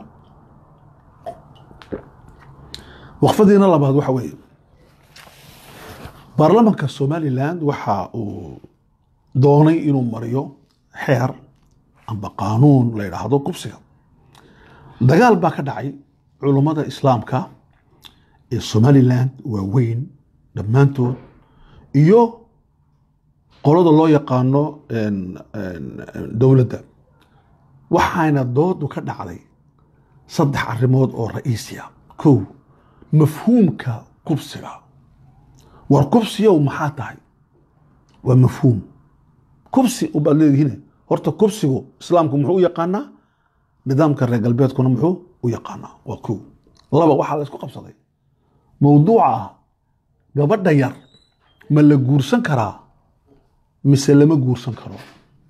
A: waqfadeena labaad waxa weeye baarlamanka somaliland waxa uu doonay inuu mariyo xeer amba qaanuun la yidhaahdo kubsiga dagaal baa ka dhacay culummada islaamka ee somaliland waaweyn dhammaantood iyo qolada loo yaqaano dowladda waxaana doodu ka dhacday saddex arrimood oo ra'iisiya kow mafhuumka kubsiga war kubsiyow maxaa tahay waa mafhuum kubsi ubaad leedihiin horta kubsigu islaamku muxuu u yaqaanaa nidaamka reer galbeedkuna muxuu u yaqaanaa waa kow laba waxaa la isku qabsaday mowduuca ah gabadha yar ma la guursan karaa mise lama guursan karo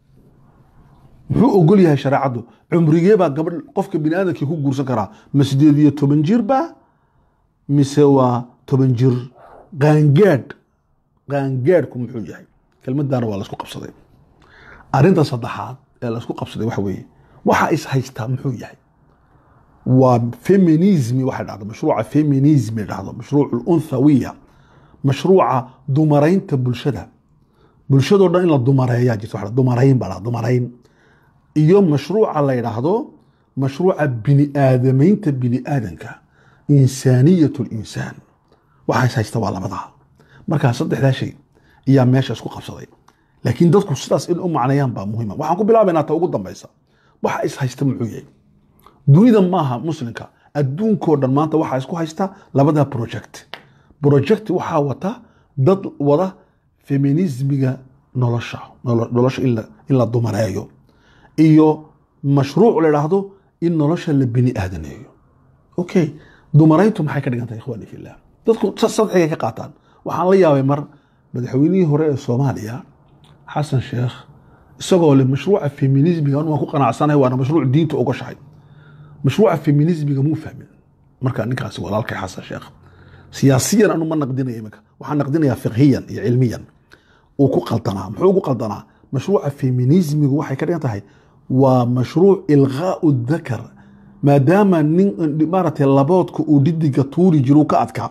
A: muxuu ogol yahay shareecaddu cumrigee baa gabadh qofka bini aadamkii ku guursan karaa ma sideed iyo toban jir ba mise waa toban jir qaangaadh qaangaadhku muxuu yahay kelmadaana waa laisku qabsaday arrinta saddexaad ee laisku qabsaday waxa weeye waxa is haystaa muxuu yahay waa feminismi waxay dhahdo mashruuca feminismi dhahdo mashruuc unthawiya mashruuca dumaraynta bulshada bulshadoo dhan in la dumareeyaa jirta waxa dumarayn baa dumarayn iyo mashruuca la yidhaahdo mashruuca bini aadamaynta bini aadanka insaaniyat linsaan waxa is haysta waa labadaa markaa saddexdaa shay ayaa meesha isku qabsaday laakiin dadku sidaas in u macneeyaan baa muhiima waxaan ku bilaabaynaa ta ugu dambaysa waxa is haysta muxuu yahay dunida maaha muslimka adduunkoo dhan maanta waxaa isku haysta labada project project waxaa wata dad wada feminismiga nolosha nolosha in la dumareeyo iyo mashruuc la idhaahdo in nolosha la bini aadaneeyo okay dumarayntu maxay ka dhigan tahay ikhwaani fillah dadku sadxigay ka qaataan waxaan la yaabay mar madaxweynihii hore ee soomaaliya xasan sheekh isagoo le mashruuca feminismiga waan ku qanacsanahay waana mashruuc diinta uga shahay mashruuca feminismiga muu fahmin marka ninkaasi walaalkay xasan sheekh siyaasiyan anu ma naqdinaya iminka waxaan naqdinayaa fiqhiyan iyo cilmiyan uu ku qaldanaa muxuu ugu qaldanaa mashruuca feminismigu waxay ka dhigan tahay waa mashruuc ilqaau dakar maadaama nin maaragtay laboodka uu dhidiga tuuri jiru ka adkaa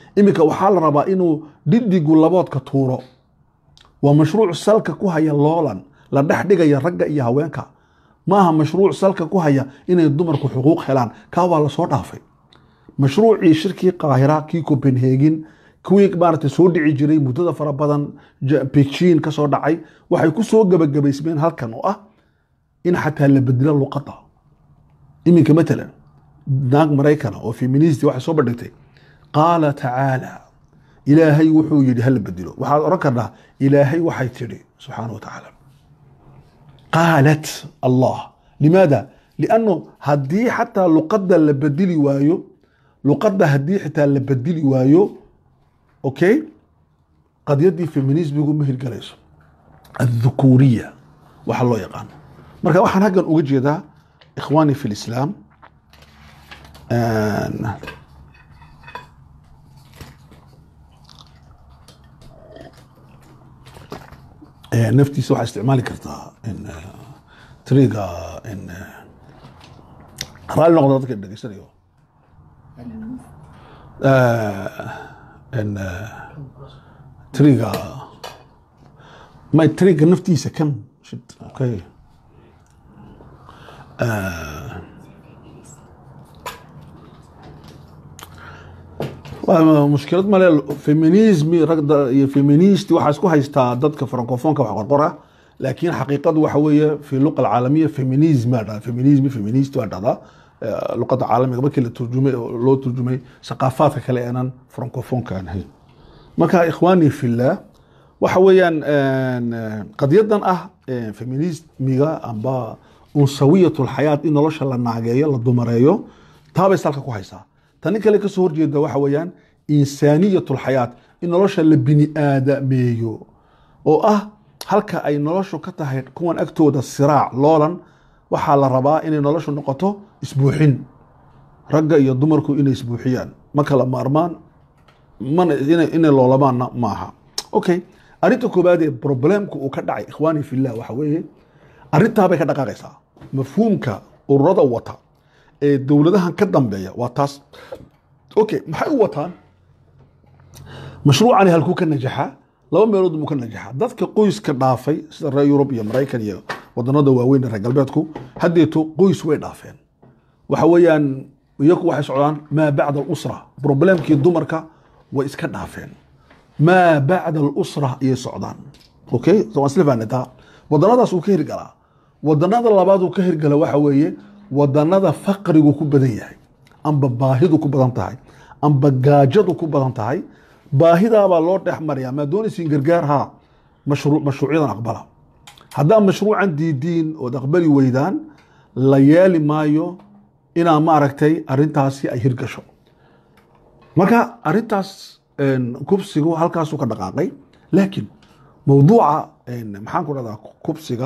A: iminka waxaa la rabaa inuu dhidigu laboodka tuuro waa mashruuc salka ku haya loolan la dhex dhigaya ragga iyo haweenka maaha mashruuc salka ku haya inay dumarku xuquuq helaan kaa waa lasoo dhaafay mashruucii shirkii qaahira kii copenhagen kuwii maaragtay soo dhici jiray muddada fara badan beijing ka soo dhacay waxay ku soo gebagabaysmeen halkan oo ah in xataa la bedelo luqadda iminka matalan naag maraykana oo feministi waxay soo bandhigtay qaala tacaala ilaahay wuxuu yidhi hala bedelo waxaad odhan karnaa ilaahay waxay tidhi subxaana wa tacaala qaalat allah limaada lianno haddii xataa luqadda la bedeli waayo luqadda haddii xitaa la bedeli waayo okay qadyaddii feminismigu ma hirgalayso adhukuuriya waxa loo yaqaano marka waxaan haggan uga jeedaa ikhwaani fi lislaam naftiisa waxaa isticmaali kartaa triga raalli noqda dadka dhegeysanayo triga may triga naftiisa kan okay mushkilad male feminismi ragda iyo feministi waxaa isku haystaa dadka francofonka wax qorqora laakiin xaqiiqadu waxa weeye fi luqa alcaalamiya feminism baa dhahda feminismi feminist baa dhahdaa luqada caalamiga markii la turjumay loo turjumay saqaafaadka kale aanan francofonka aan ahayn marka ikhwaani fillah waxa weeyaan qadyadan ah feminismiga amba unsawiyat lxayaat in nolosha la naageeyo la dumareeyo taabay salka ku haysaa tani kale kasoo horjeeda waxa weeyaan insaaniyat lxayaat in nolosha la bini aadameeyo oo ah halka ay noloshu ka tahay kuwan agtooda siraac loolan waxaa la rabaa inay noloshu noqoto isbuuxin ragga iyo dumarku inay isbuuxiyaan ma kala maarmaan mana inay loolamaanna maaha okay arrinta koobaad ee problemku uu ka dhacay ikhwaani fillah waxa weeye arrintaabay ka dhaqaaqaysaa mafhuumka ururada wata ee dowladahan ka dambeeya waa taas okay maxay u wataan mashruucani halkuu ka najaxaa laba meelood buu ka najaxaa dadka qoyska dhaafay sida reer yurub iyo maraykan iyo wadanada waaweyn ee reer galbeedku haddeeto qoys way dhaafeen waxa weeyaan iyaku waxay socdaan maa bacda alusra problemkii dumarka way iska dhaafeen maa bacda alusra ayay socdaan okay waan isla faanataa wadanadaas uu ka hirgalaa wadanada labaad uu ka hirgala waxa weeye wadanada faqrigu ku badan yahay amba baahidu ku badan tahay amba gaajadu ku badan tahay baahidaabaa loo dhex mariyaa maa doonaysiin gargaar haa mashruucyadan aqbala haddaa mashruucan diidiin ood aqbali weydaan la yeeli maayo inaa maaragtay arintaasi ay hirgasho marka arintaas kubsigu halkaasuu ka dhaqaaqay laakiin mawduuca maxaan ku dhahdaa kubsiga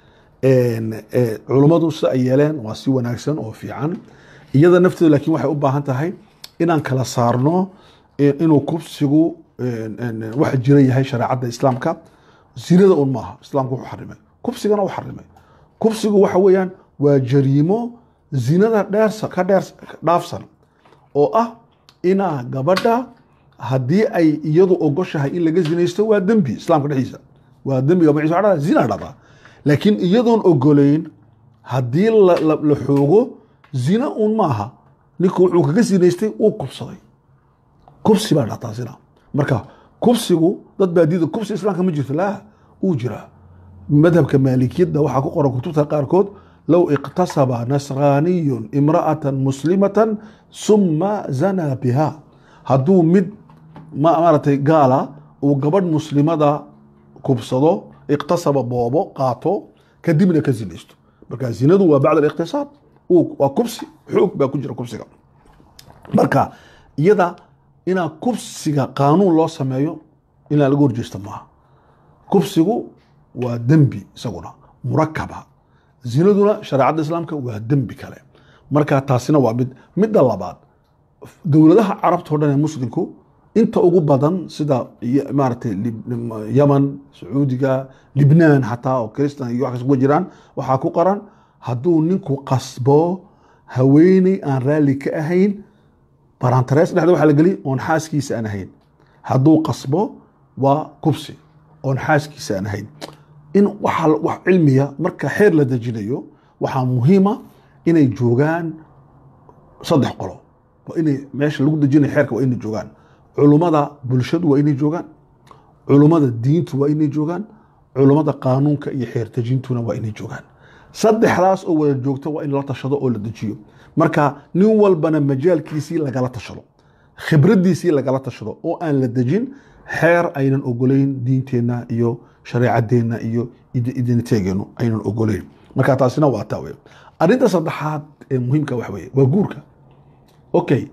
A: culummadu si ay yeeleen waa si wanaagsan oo fiican iyada nafteedu laakiin waxay u baahan tahay inaan kala saarno inuu kubsigu waxa jira yahay shareecadda islaamka zinada un maaha islaamku wuxuu xarimay kubsigana u xarimay kubsigu waxa weeyaan waa jariimo zinada dheer ka dheer dhaafsan oo ah inaa gabadha haddii ay iyadu ogoshahay in laga zinaysto waa dembi islaamka dhexdiisa waa dembiga magaciisa waxaa dhahdaa zina dhahdaa laakiin iyadoon ogoleyn haddii la xoogo zina un maaha ninku wuxuu kaga zinaystay uu kubsaday kubsi baa dhahdaa zina marka kubsigu dad baa diida kubsi islaamka ma jirto laa uu jiraa madhabka maalikiyadda waxaa ku qoran kutubta qaarkood low iqtasaba nasraaniyun imra'atan muslimatan suma zanaa biha hadduu mid maaragtay gaala uu gabadh muslimada kubsado iqtasaba boobo qaato kadibna ka zinaysto marka zinadu waa bacd aliqtisaad waa kubsi xoog baa ku jira kubsiga marka iyada inaa kubsiga qaanuun loo sameeyo inaa laga horjeesta maaha kubsigu waa dembi isaguna murakaba zinaduna shareecadda islaamka waa dembi kale marka taasina waa mid midda labaad dowladaha carabta o dhan ee muslimku inta ugu badan sida maaragtay yaman sacuudiga libnaan xataa oo kristan iyo wax kas uga jiraan waxaa ku qoran hadduu ninku qasbo haweeney aan raalli ka ahayn barantarees dhexda waxaa la geliya oon xaaskiisa aan ahayn hadduu qasbo waa kubsi oon xaaskiisa aan ahayn in waxa wax cilmiya marka xeer la dejinayo waxaa muhiima inay joogaan saddex qolo waa inay meesha lagu dejinayo xeerka waa inay joogaan culummada bulshadu waa inay joogaan culummada diintu waa inay joogaan culummada qaanuunka iyo xeer dejintuna waa inay joogaan saddexdaas oo wada joogta waa in la tashado oo la dejiyo marka nin walbana majaalkiisii lagala tashado khibraddiisii lagala tashado oo aan la dejin xeer aynan ogoleyn diinteenna iyo shareecadeenna iyo identiteegeenu aynan ogoleyn marka taasina waa taa wey arrinta saddexaad ee muhiimka wax weye waa guurka okay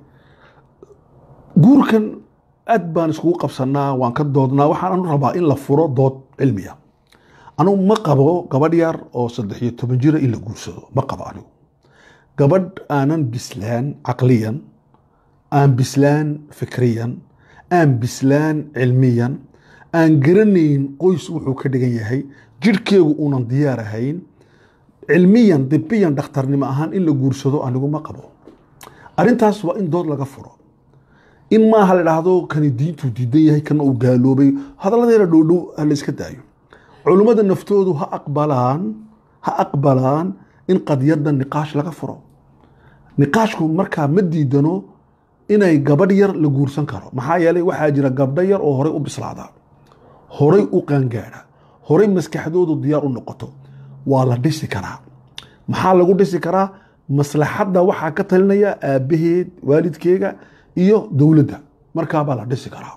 A: guurkan aad baan iskugu qabsanaa waan ka doodnaa waxaan rabaa in la furo dood cilmiya anugu ma qabo gabadh yar oo saddex iyo toban jira in la guursado ma qabo anigu gabadh aanan bislaan caqliyan aan bislaan fikriyan aan bislaan cilmiyan aan garanayn qoys wuxuu ka dhigan yahay jirhkeegu uunan diyaar ahayn cilmiyan dibiyan dhakhtarnimo ahaan in la guursado anigu ma qabo arrintaas waa in dood laga furo in maaha la dhahdo kani diintuu diidan yahay kana uu gaaloobay hadalladeena dhowdhow ha la iska daayo culummada naftoodu ha aqbalaan ha aqbalaan in qadiyadda niqaash laga furo niqaashku markaa ma diidano inay gabadh yar la guursan karo maxaa yeelay waxaa jira gabdho yar oo horay u bislaada horay u qaangaadha horay maskaxdoodu diyaar u noqoto waa la dhisi karaa maxaa lagu dhisi karaa maslaxadda waxaa ka talinaya aabbaheed waalidkeega iyo dowladda markaabaa la dhisi karaa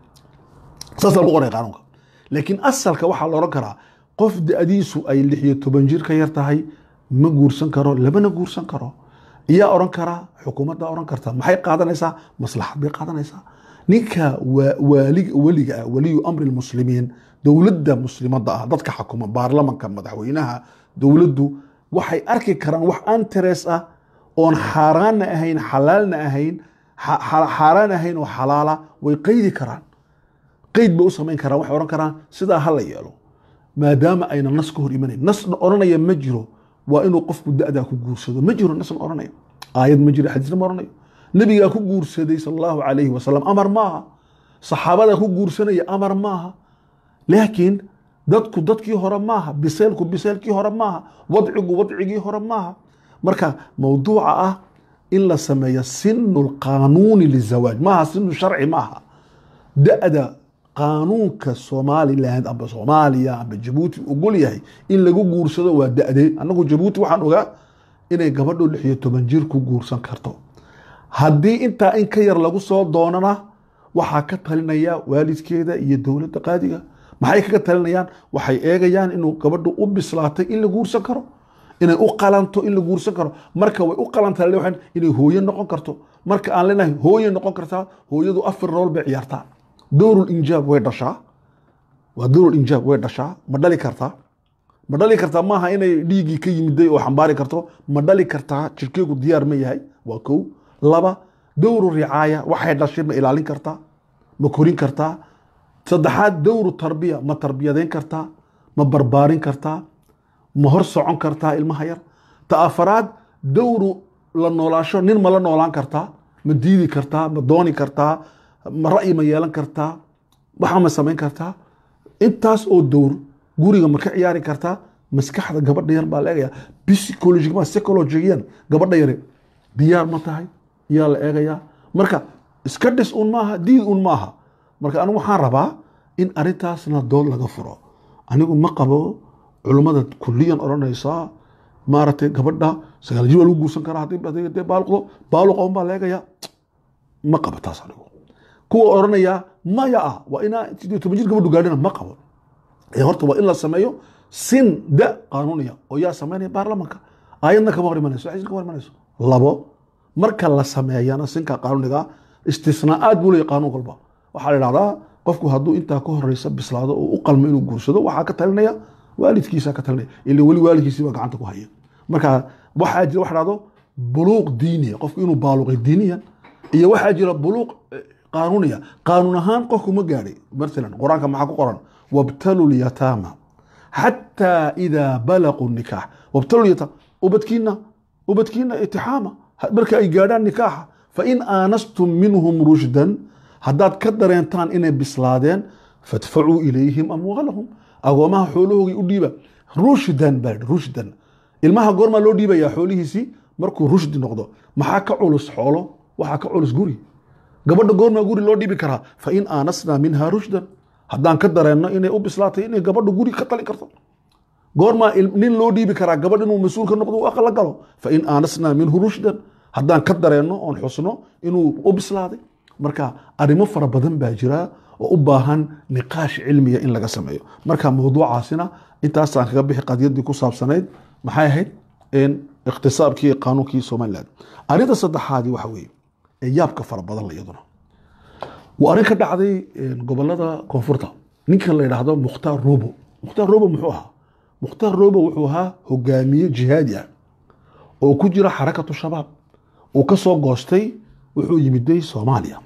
A: saasa lagu qoray qaanuunka laakiin asalka waxaa la odhan karaa qof da-diisu ay lix iyo toban jir ka yar tahay ma guursan karo lamana guursan karo iyaa odhan karaa xukuumadda odhan karta maxay qaadanaysaa maslaxad bay qaadanaysaa ninka weliga ah waliyu amri lmuslimiin dowladda muslimadda ah dadka xakuma baarlamanka madaxweynaha dowladdu waxay arki karaan wax anteres ah oon xaaraanna ahayn xalaalna ahayn xaaraan ahayn oo xalaala way qeydi karaan qeyd bay u samayn karaan waxay odhan karaan sidaa ha la yeelo maadaama ayna nas ka hor imanayn nas odhanaya ma jiro waa inuu qofku da-daa ku guursado ma jiro nasna odhanaya aayad ma jiro xadiisna ma odhanayo nabigaa ku guursaday sal allahu calayhi wasalam amar maaha saxaabadaa ku guursanaya amar maaha laakiin dadku dadkii hore maaha biseelku biseelkii hore maaha wadcigu wadcigii hore maaha marka mowduuca ah in la sameeyo sinu lqaanuuni lizawaaj maaha sinu sharci maaha da-da qaanuunka somaliland amba soomaaliya amba jabuuti ogol yahay in lagu guursado waa da-dee anagu jabuuti waxaan ogaa inay gabadho lix iyo toban jir ku guursan karto haddii intaa in ka yar lagu soo doonana waxaa ka talinaya waalidkeeda iyo dowladda qaadiga maxay kaga talinayaan waxay eegayaan inuu gabadhu u bislaatay in la guursan karo inay u qalanto in la guursan karo marka way u qalantaa inay hooye noqon karto marka aan leenahay hooye noqon kartaa hooyadu afar rool bay ciyaartaa dowrul injaab way dhashaa waa dowrul injaab way dhashaa ma dhali kartaa ma dhali kartaa maaha inay dhiiggii ka yimiday oo xambaari karto ma dhali kartaa jirkeegu diyaar ma yahay waa kow laba dowru ricaaya waxay dhashay ma ilaalin kartaa ma korin kartaa saddexaad dowru tarbiya ma tarbiyadeyn kartaa ma barbaarin kartaa ma hor socon kartaa ilmaha yar ta afaraad dowru la noolaasho nin ma la noolaan kartaa ma diidi kartaa ma dooni kartaa ma ra'yi ma yeelan kartaa waxa ma samayn kartaa intaas oo dowr guriga ma ka ciyaari kartaa maskaxda gabadha yar baa la eegaya psychologiga psychologiyan gabadha yare diyaar ma tahay yaa la eegayaa marka iska dhis un maaha diid un maaha marka anigu waxaan rabaa in arrintaasna dood laga furo anigu ma qabo culummada kuliyan odhanaysaa maaragtay gabadha sagaal jir waa lagu guursan karaa haddii dee baaluqdo baaluqa un baa la eegayaa ma qabo taas anigu kuwa odhanayaa maya ah waa inaa sidii toban jir gabadhu gaadhina ma qabo ee horta waa in la sameeyo sin da qaanuuniya oo yaa sameynaya baarlamanka aayadna kama hor imanayso xisna kama hor imanayso labo marka la sameeyana sinka qaanuuniga istisnaa'aad buu leeyahy qaanuun walba waxaa la idhahdaa qofku hadduu intaa ka horeysa bislaado oo u qalmo inuu guursado waxaa ka talinaya waalidkiisa ka talinaya ila weli waalidkiisii baa gacanta ku haya marka waxaa jira waxa dhahdo buluuq diiniya qofku inuu baaluqay diiniyan iyo waxaa jira buluuq qaanuuniya qaanuun ahaan qofku ma gaadhay maalan qur-aanka maxaa ku qoran wabtalu lyataama xataa idaa balaquu nikaax wabtalu lyataama ubadkiina ubadkiina itixaama marka ay gaadhaan nikaaxa fain aanastum minhum rushdan haddaad ka dareentaan inay bislaadeen fadfacuu ilayhim amwaalahum agoomaha xoolahoogii u dhiiba rushdan baa yidhi, rushdan ilmaha goormaa loo dhiibayaa xoolihiisii markuu rushdi noqdo maxaa ka culus xoolo waxaa ka culus guri gabadha goormaa guri loo dhiibi karaa fain aanasnaa minha rushdan haddaan ka dareenno inay u bislaatay inay gabadha guri ka talin karto goormaa il- nin loo dhiibi karaa gabadh inuu mas-uul ka noqdo uu aqal la galo fain aanasnaa minhu rushdan haddaan ka dareenno oon xusno inuu u bislaaday marka arrimo fara badan baa jira oo u baahan niqaash cilmiya in laga sameeyo marka mawduucaasina intaasaan kaga bixi qadiyadii ku saabsanayd maxay ahayd in ikhtisaabkii iyo qaanuunkii somaliland arrinta saddexaadii waxa weeye ee yaabka fara badan la iyaduna waa arrin ka dhacday een, gobolada koonfurta ninkan la yidhaahdo mukhtaar robo mukhtaar robo muxuu ahaa mukhtaar robo wuxuu ahaa hogaamiye jihaadi ah oo ku jira xarakatu shabaab uu ka soo goostay wuxuu yimiday soomaaliya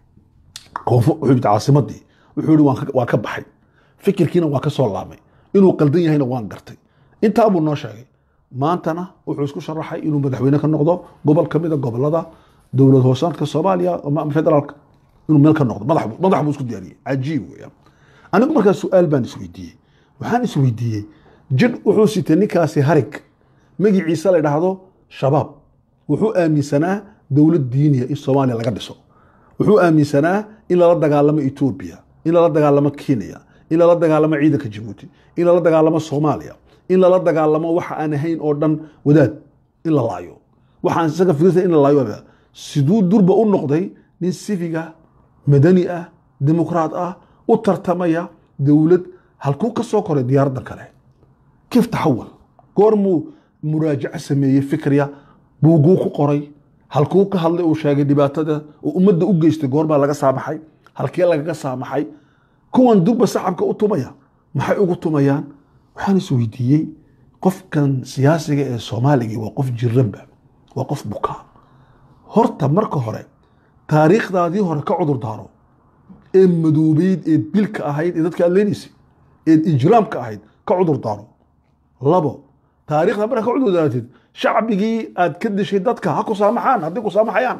A: koonfur wuxuu yimid caasimadii wuxuu yihi waan ka- waan ka baxay fikirkiina waan ka soo laabmay inuu qaldan yahayna waan gartay intaa buu noo sheegay maantana wuxuu isku sharaxay inuu madaxweyne ka noqdo gobol ka mida gobolada dowlad hoosaadka soomaaliya ama federaalka inuu meel ka noqdo madax buu- madax buu isku diyaariyey cajiib weeyaan anigu markaa su-aal baan isweydiiyey waxaan isweydiiyey jidh wuxuu sitay ninkaasi harig magiciisa la idhaahdo shabaab wuxuu aaminsanaa dowlad diiniya in soomaaliya laga dhiso wuxuu aaminsanaa in lala dagaalamo etoobiya in lala dagaalamo kenya in lala dagaalamo ciidanka jabuuti in lala dagaalamo soomaaliya in lala dagaalamo waxa aan ahayn oo dhan wadaad in la laayo waxaan isaga fikirta in la laayo siduu durba u noqday nin sifiga madani ah dimuqraad ah u tartamaya dowlad halkuu ka soo koray diyaaraddan kale كيف تحول goormuu muraajaco sameeyey fikriya buuguu ku qoray halkuu ka hadlay uu sheegay dhibaatada uu ummadda u geystay goorbaa laga saamaxay halkee lagaga saamaxay kuwan durba sacabka u tumaya maxay ugu tumayaan waxaan is weydiiyey qofkan siyaasiga ee soomaaligii waa qof jiranba waa qof bukaa horta marka hore taariikhdaadii hore ka cudur daaro ee madoobeyd ee bilka ahayd ee dadka aad leenaysay ee ijraamka ahayd ka cudur daaro labo taariikhda markaa ka cudur daaratid shacbigii aad ka dishay dadka ha ku saamaxaan haddii ku saamaxayaan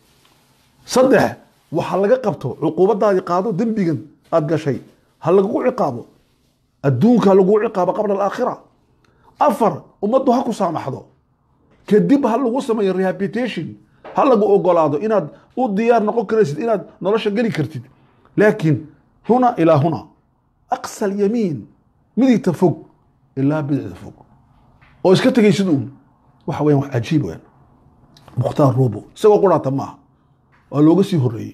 A: saddex waxa laga qabto cuquubadaadii qaado dembigan aad gashay ha lagugu ciqaabo adduunka ha lagugu ciqaabo qabla alaakhira afar ummaddu ha ku saamaxdo kadib ha lagu sameeyo rehabilitation ha lagu ogolaado inaad u diyaar noqon karaysid inaad nolosha geli kartid laakiin huna ilaa huna aqsa alyamiin midigta fog ilaa bidixda fog oo iska tegaysid uun waxa weyan wax cajiib weyan mukhtaar robo isagoo quraata maaha waa looga sii horeeyey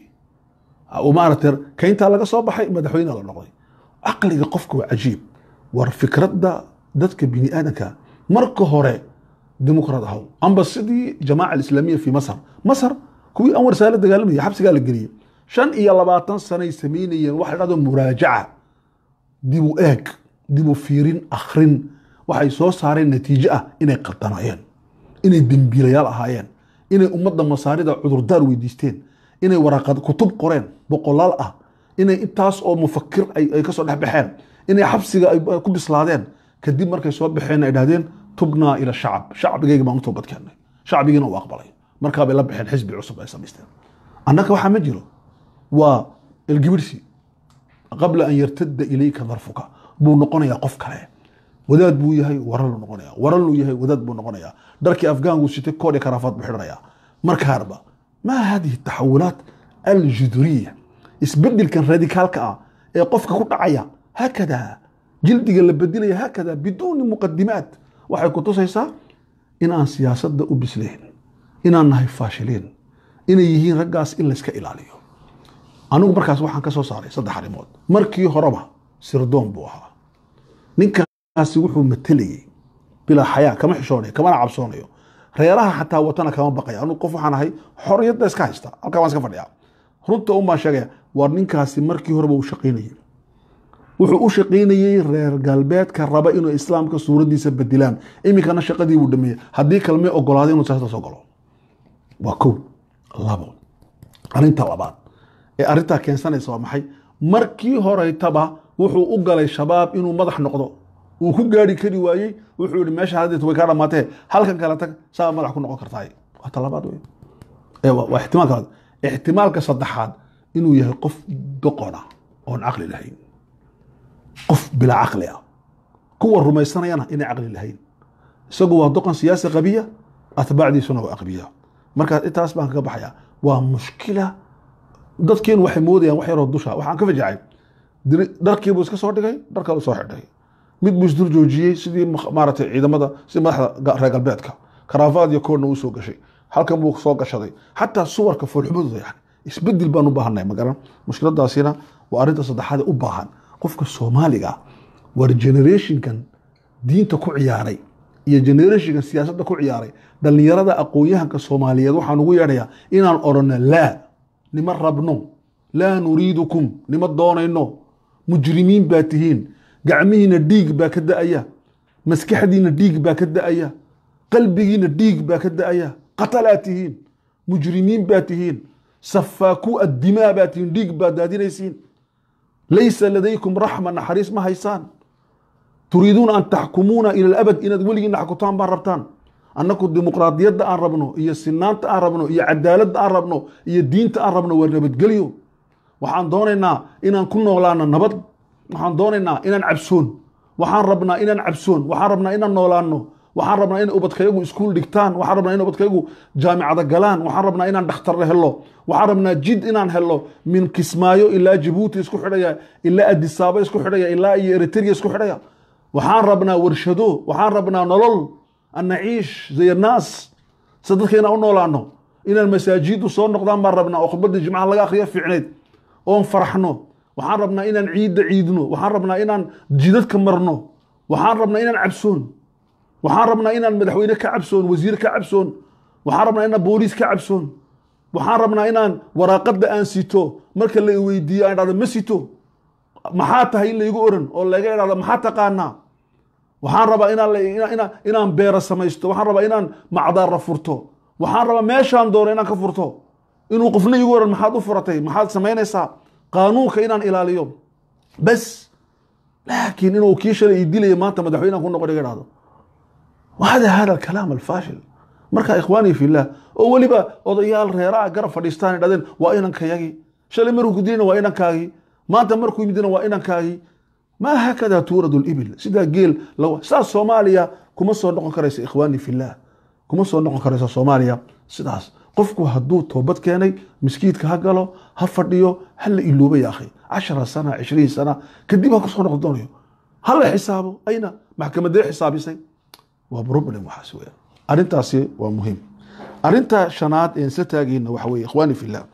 A: oo maaragtay kayntaa laga soo baxay madaxweyne la noqday caqliga qofka waa cajiib war fikradda dadka bini aadanka marka hore dimuqraad ahaw amba sidii jamaaca alislaamiya fi masar masar kuwii anwar saala dagaalamayay xabsigaa la geliyey shan iyo labaatan sanay samaynayeen waxa la dhahdo muraajaca dib u eeg dib u fiirin akhrin waxay soo saareen natiijo ah inay qaldanaayeen inay dembiilayaal ahaayeen inay ummadda masaarida cudurdaar weydiisteen inay waraaqad kutub qoreen boqolaal ah inay intaas oo mufakir ay ay kasoo dhex baxeen inay xabsiga ay ku bislaadeen kadib markay soo baxeen ay dhahdeen tubnaa ila shacab shacbigayga baan u toobad keennay shacbigiina uu aqbalay markaa bay la baxeen xisbi cusub ay samaysteen annaga waxaa ma jiro waa elgibirsi qabla an yartada ilayka darfuka buu noqonayaa qof kale wadaad buu yahay waraluu noqonaya waraluu yahay wadaad buu noqonayaa dharkii afgaangu sitay koodhi karaafaad buu xidhanayaa markaarba maa hadihi taxawulaat aljuduriya isbedelkan radikaalka ah ee qofka ku dhacaya haakada jildiga la bedilaya haakada biduuni muqadimaat waxay ku tusaysaa inaan siyaasadda u bislayn inaan nahay faashiliin inay yihiin raggaas in layska ilaaliyo anigu markaas waxaan ka soo saaray saddex arrimood markii horeba sirdoon buu ahaa ninkaasi wuxuu matelayey bilaa xayaa kama xishoonayo kamana cabsoonayo reeraha xataa watana kama baqaya anigu qof waxaan ahay xorriyadda iska haysta halkaa waan iska fadhiyaa runta un baan sheegaya war ninkaasi markii horeba uu shaqaynayey wuxuu u shaqaynayey reer galbeedka raba inuu islaamka suuraddiisa bedilaan iminkana shaqadii buu dhameeyey haddii kalmay ogolaaday inuu siyaasada soo galo waa kow labo arrinta labaad ee arrintaa keensanaysa waa maxay markii horeytaba wuxuu u galay shabaab inuu madax noqdo uu ku gaari kari waayey wuxuu yihi meesha hadeet way kaa dhamaatee halkan kale tag saa madax ku noqon kartaay waa talabaad wey Eh, waa waa ixtimaalka labaad. ixtimaalka saddexaad inuu yahay qof doqona oon caqli lahayn qof bilaa caqli ah kuwa rumaysanayana inay caqli lahayn isagu waa doqon siyaasi qabiya atbaacdiisuna waa aqbiya marka intaas baan kaga baxaya waa mushkila dadkeenu waxay moodayaan wax yaroo dusha waxaan ka fajacay diri- dharkii buu iska soo dhigay dhar kale soo xidhay mid buu isdur joojiyey sidii ma- maaragtay ciidamada sidii madaxda ga- reer galbeedka karaafaad iyo koodna uu soo gashay halkan buu soo gashaday xataa suwarka foolxumadooda yani isbedel baan u baahanay magaran mushkiladaasina waa arrinta saddexaad ee u baahan qofka soomaaliga ah war generationkan diinta ku ciyaaray iyo generationkan siyaasadda ku ciyaaray dhallinyarada aqoon-yahanka soomaaliyeed waxaan ugu yeedhayaa inaan odhanno laa nima rabno laa nuriidukum nima doonayno mujrimiin baa tihiin gacmihiina dhiig baa ka da'aya maskaxdiina dhiig baa ka da'aya qalbigiina dhiig baa ka da'aya qatalaa tihiin mujrimiin baa tihiin safaaku addimaa baa tihiin dhiig baa daadinaysiin laysa ladaykum raxma naxariis ma haysaan turiiduuna an taxkumuuna ila alabad inaad weligiina xakutaan baan rabtaan annaku dimuqraadiyadda aan rabno iyo sinaanta aan rabno iyo cadaaladda aan rabno iyo diinta aan rabno waa nabadgelyo waxaan doonaynaa inaan ku noolaano nabad waxaan doonaynaa inaan cabsoon waxaan rabnaa inaan cabsoon waxaan rabnaa inaan noolaano waxaan rabnaa in ubadkayagu iskuul dhigtaan waxaan rabnaa in ubadkayagu jaamicada galaan waxaan rabnaa inaan dhakhtarre helo waxaan rabnaa jid inaan helo min kismaayo ilaa jabuuti isku xidhaya ilaa adisaabo isku xidhaya ilaa iyo eritrea isku xidhaya waxaan rabnaa warshado waxaan rabnaa nolol an naciish zay annaas sida dadka inaan u noolaano inaan masaajidu soo noqdaan baan rabnaa oo khudbadda jimcaha laga akhriyo fiicneyd oon faraxno waxaan rabnaa inaan ciidda ciidno waxaan rabnaa inaan jidadka marno waxaan rabnaa inaan cabsoon waxaan rabnaa inaan madaxweyne ka cabsoon wasiir ka cabsoon waxaan rabnaa inaan booliis ka cabsoon waxaan rabnaa inaan waraaqadda aan sito marka la weydiiyo aan dhahdo ma sito maxaa tahay in laygu oran oo laga idhahdo maxaa taqaanaa waxaan rabaa inaan la- ina- ina- inaan beero samaysto waxaan rabaa inaan macdaara furto waxaan rabaa meeshaan doono inaan ka furto inuu qofna igu oran maxaad u furatay maxaad samaynaysaa qaanuunka inaan ilaaliyo bas laakiin inuu kii shalay ii dilaya maanta madaxweynehan ku noqon iga dhahdo وهذا هذا الكلام الفاشل marka ikhwaani fillah oo weliba odayaal reeraha garab fadhiistaan dhadeen waa inankayagii shalay markuu ku dilina waa inankaagii maanta markuu yimidina waa inankaagii maa hakada tuuradu libil sidaa geel lawa sidaas soomaaliya kuma soo noqon karaysa ikhwaani fillah kuma soo noqon karaysa soomaaliya sidaas qofku hadduu toobad keenay miskiidka ha galo ha fadhiyo ha la ilooba ya akhi cashara sana cishriin sana kadib ha kusoo noqon doonayo ha la xisaabo ayna maxkamadee xisaabisay waa problem waxaas weeyaan arrintaasi waa muhiim arrinta shanaad ee isla taagayna waxa weeye ikhwaani fillah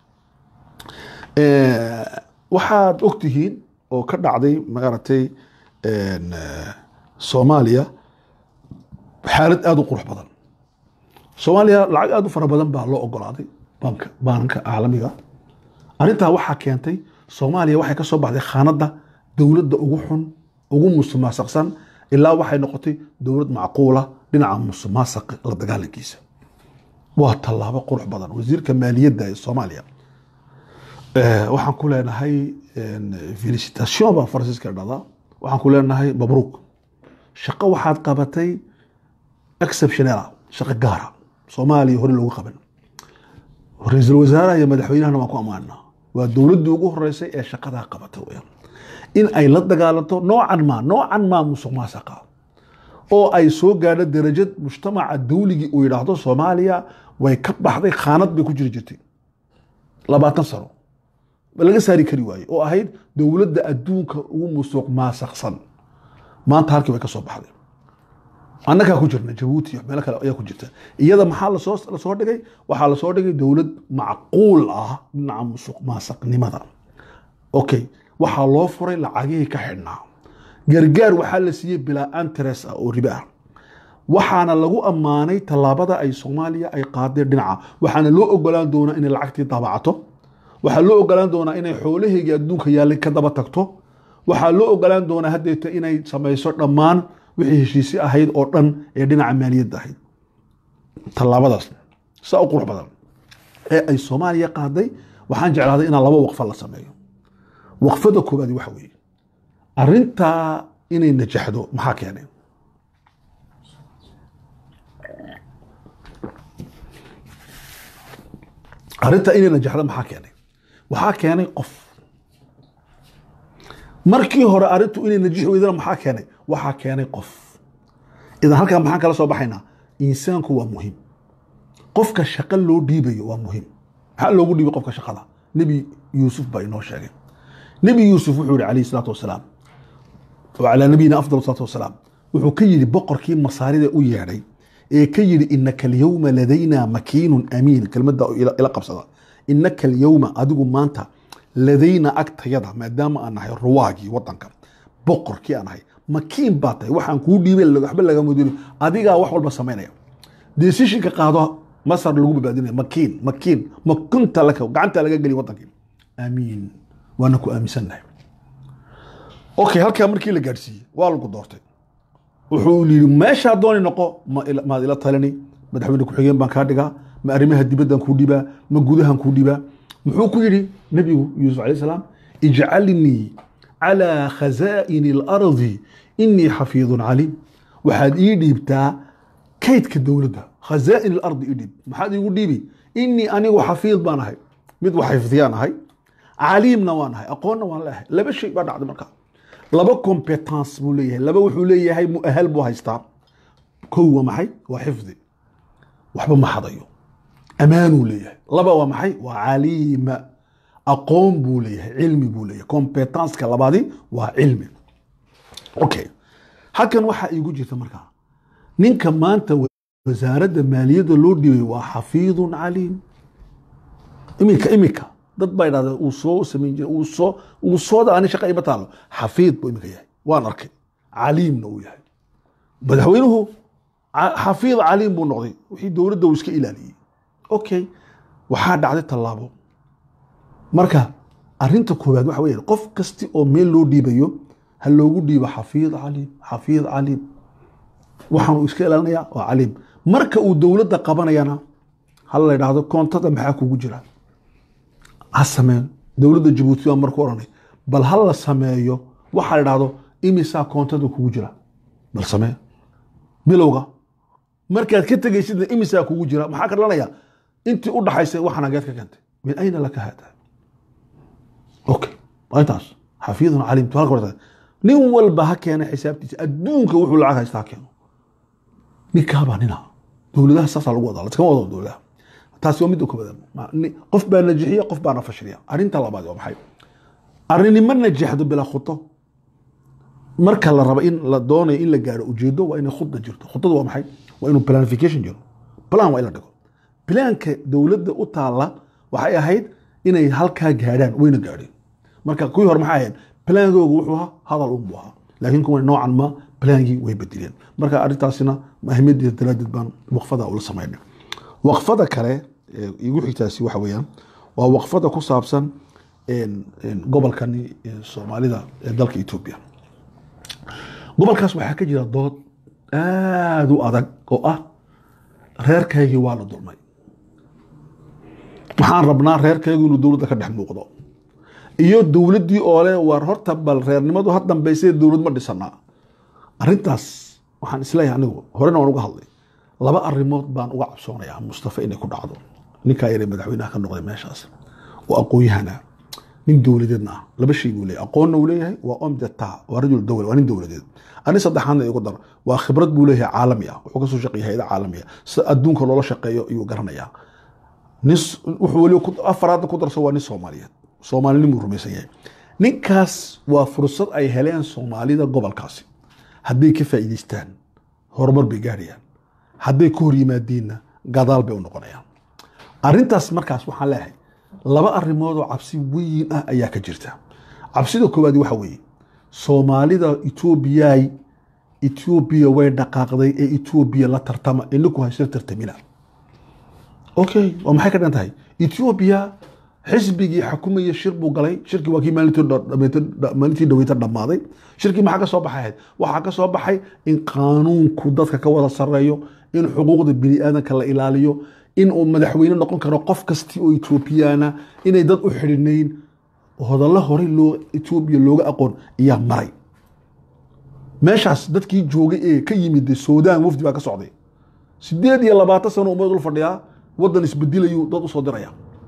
A: Eh, waxaad ogtihiin oo ka dhacday maaragtay en, eh, soomaaliya xaalad aada u qurux badan soomaaliya lacag aada u fara badan baa loo ogolaaday banka baanka caalamiga arrintaa waxaa keentay soomaaliya waxay ka soo baxday khaanadda dowladda ugu xun ugu musuqmaasuqsan ilaa waxay noqotay dowlad macquula dhinaca musuqmaasuqa la dagaalankiisa waa tallaabo qurux badan wasiirka maaliyadda ee soomaaliya Eh, waxaan ku leenahay en, felicitation baa faransiiska dhada waxaan ku leenahay mabruuk shaqo waxaad qabatay exceptionala shaqo gaara soomaaliya hore loogu qaban ra-iisul wasaaraha iyo madaxweynahana waan ku ammaanaa waa dowladdii ugu horeysay ee shaqadaa qabata weyaan in ay la dagaalanto noocan maa noocan maa musuq maasaqa oo ay soo gaadho darajad mujtamaca dawligii uu yidhaahdo soomaaliya way ka baxday khaanad bay ku jiri jirtay labaatan sano laga saari kari waaye oo ahayd dowladda adduunka ugu musuq maasaqsan maanta halkii way ka soo baxday annagaa ku jirna jabuuti iyo meelo kale ayaa ku jirta iyada maxaa lasoo lasoo dhigay waxaa lasoo dhigay dowlad macquul ah dhinaca musuq maasaqnimada okay waxaa loo furay lacagihii ka xidhnaa gargaar waxaa la siiyey bilaa antres ah oo riba ah waxaana lagu ammaanay tallaabada ay soomaaliya ay qaadeen dhinaca waxaana loo ogolaan doonaa inay lacagtii daabacato waxaa loo ogolaan doonaa inay xoolaheygii adduunka yaallay ka daba tagto waxaa loo ogolaan doonaa haddeeta inay samayso dhammaan wixii heshiisi ahayd oo dhan ee dhinaca maaliyadda ahayd tallaabadaas saa u qurux badan ee ay soomaaliya qaaday waxaan jeclaaday inaan laba waqfa la sameeyo waqfada koobaadi waxa weeye arrintaa inay najaxdo maxaa keenay arrinta inay najaxda maxaa keenay waxaa keenay qof markii hore arrintu inay najixi weydana maxaa keenay waxaa keenay qof idan halkaa maxaan kala soo baxaynaa insaanku waa muhiim qofka shaqo loo dhiibayo waa muhiim maxaa loogu dhiibay qofka shaqada nebi yuusuf baa inoo sheegay nebi yuusuf wuxuu yihi calayhi salaatu wasalaam calaa nabiyina afdal salaatu wasalaam wuxuu ka yidhi boqorkii masaarida u yeedhay ee ka yidhi inaka alyawma ladayna makiinun amiin kelmadda ila qabsada inaka alyawma adigu maanta ladayna agtayada maadaama aan nahay ruwaagii wadanka boqorkii aan nahay makiin baa tahay waxaan kuu dhiibay waxba lagama diri adigaa wax walba samaynaya decisionka qaado masar lagu badbaadinaya makiin makiin makunta laka gacanta laga geliy wadankii amiin waana ku aaminsannahay okay halkaa markii la gaadhsiiyey waa lagu doortay wuxuu yidhi meeshaa dooni noqo maad ila talini madaxweyne ku-xigeen baan kaa dhigaa ma arrimaha dibaddan kuu dhibaa ma gudahan kuu dhibaa muxuu ku yidhi nebigu yuusuf alayh salaam ijcalnii calaa khazaa'ini alardi inii xafiidun caliim waxaad ii dhiibtaa kaydka dowladda khazaa'in alardi ii dhiib maxaad iigu dhiibi inii anigu xafiid baan ahay mid wax xifdiyaan ahay caliimna waan ahay aqoonna waan leeahay laba shay baa dhacday markaa laba competence buu leeyahay laba wuxuu leeyahay muahal buu haystaa kow waa maxay waa xifdi waxba ma xadayo amaanuu leeyahay laba waa maxay waa caliima aqoon buu leeyahay cilmi buu leeyahay competenceka labaadi waa cilmi okay halkan waxaa iigu jirta markaa ninka maanta wasaaradda maaliyadda loo dhibay waa xafiidun caliim iminka iminka dad baa idhahdeen uu soo samayn jiray uu soo uu sooda ani shaqa ima taalo xafiid buu iminka yahay waan arkay caliimna uu yahay madaxweynuhu xafiid caliim buu noqday wixii dowladda uu iska ilaaliyey okay waxaa dhacday tallaabo marka arinta koowaad waxa weya qof kasti oo meel loo dhiibayo ha loogu dhiibo xafiid caliim xafiid caliim waxaanu iska ilaalinaya waa caliim marka uu dowladda qabanayana ha la idhaahdo koontada maxaa kugu jira ha sameen dowladda jabuuti baa marku odhanay bal ha la sameeyo waxa la idhaahdo imisaa koontada kugu jira bal samee bilowga markaad ka tegaysidna imisaa kugu jira maxaa ka dhalanaya intii u dhaxaysay waxaan hageed ka keentay min ayna laka hada okay waa intaas xafiidun caliim halka horta nin walba ha keena xisaabtiisa adduunka wuxuu lacag haysta ha keeno ninkaabaa nina dowladaha saasaa lagu wadaa laskama wado dowladaha taasi waa midda koobaad qof baa najixiya qof baana fashiliya arrinta labaad waa maxay arrinimo najaxdo bilaa khudo marka la rabo in la doonayo in la gaaro ujeedo waa inay khudda jirto khudadu waa maxay waa inuu planification jiro plan waa in la dhigo plaanka dowladda u taalla waxay ahayd inay halkaa gaadhaan wayna gaadheen marka kuwii hore maxay ahayd plaankooga wuxuu ahaa hadal un buu ahaa laakiin kuwa noocan ma plaankii way bedeleen marka arrintaasina ahmiyaddeeda daraadeed baan waqfada ula samaynay waqfada kale ee igu xigtaasi waxa weeyaan waa waqfada ku saabsan gobolkani soomaalida ee dalka etoobiya gobolkaas waxaa ka jira dood aada u adag oo ah reerkaygii waa la dulmay waxaan rabnaa reerkaygu inuu dowladda ka dhex muuqdo iyo dowladdii oo le war horta bal reernimadu ha dambaysay dowlad ma dhisanaa arrintaas waxaan isleeyahay anigu horena waan uga hadlay laba arrimood baan uga cabsoonayaa mustafa inay ku dhacdo ninkaa yare madaxweynaha ka noqday meeshaas oo aqoon-yahana nin dowladeedna ah laba shay buu leeyahay aqoonna uu leeyahay waa omdeta waa rajul dowla waa nin dowladeed arrin saddexaadna igu dar waa khibrad buu leeyahay caalami ah wuxuu kasoo shaqeeya hayada caalami ah sida adduunka loola shaqeeyo ayuu garanayaa nin wuxuu weli afaraadna ku darso waa nin soomaaliyeed soomaalinimuu rumaysan yahay ninkaas waa fursad ay heleen soomaalida gobolkaasi hadday ka faa'iidaystaan horumar bay gaarayaan hadday ka hor yimaadiinna gadaal bay u noqonayaan arrintaas markaas waxaan leeyahay laba arrimood oo cabsi weyn ah ayaa ka jirta cabsida koowaad waxa weeye soomaalida etoobiyay etoobiya way dhaqaaqday ee etoobiya la tartama inaku haysla tartamina okay oo maxay ka dhan tahay etoobiya xisbigii xakumaya shir buu galay shirkii waa kii maalintii dhaweyta dhammaaday shirkii maxaa ka soo baxay ahayd waxaa ka soo baxay in qaanuunku dadka ka wada sareeyo in xuquuqda bini aadanka la ilaaliyo in uu madaxweyne noqon karo qof kasti oo etoobiyana inay dad u xidhinayn hodallo horey loo etoobiya looga aqoon ayaa maray meeshaas dadkii joogay ee ka yimid suudaan wafdi baa ka socday sideed iyo labaatan sano umad ul fadhiyaa wadan isbedilayuu dad usoo diraya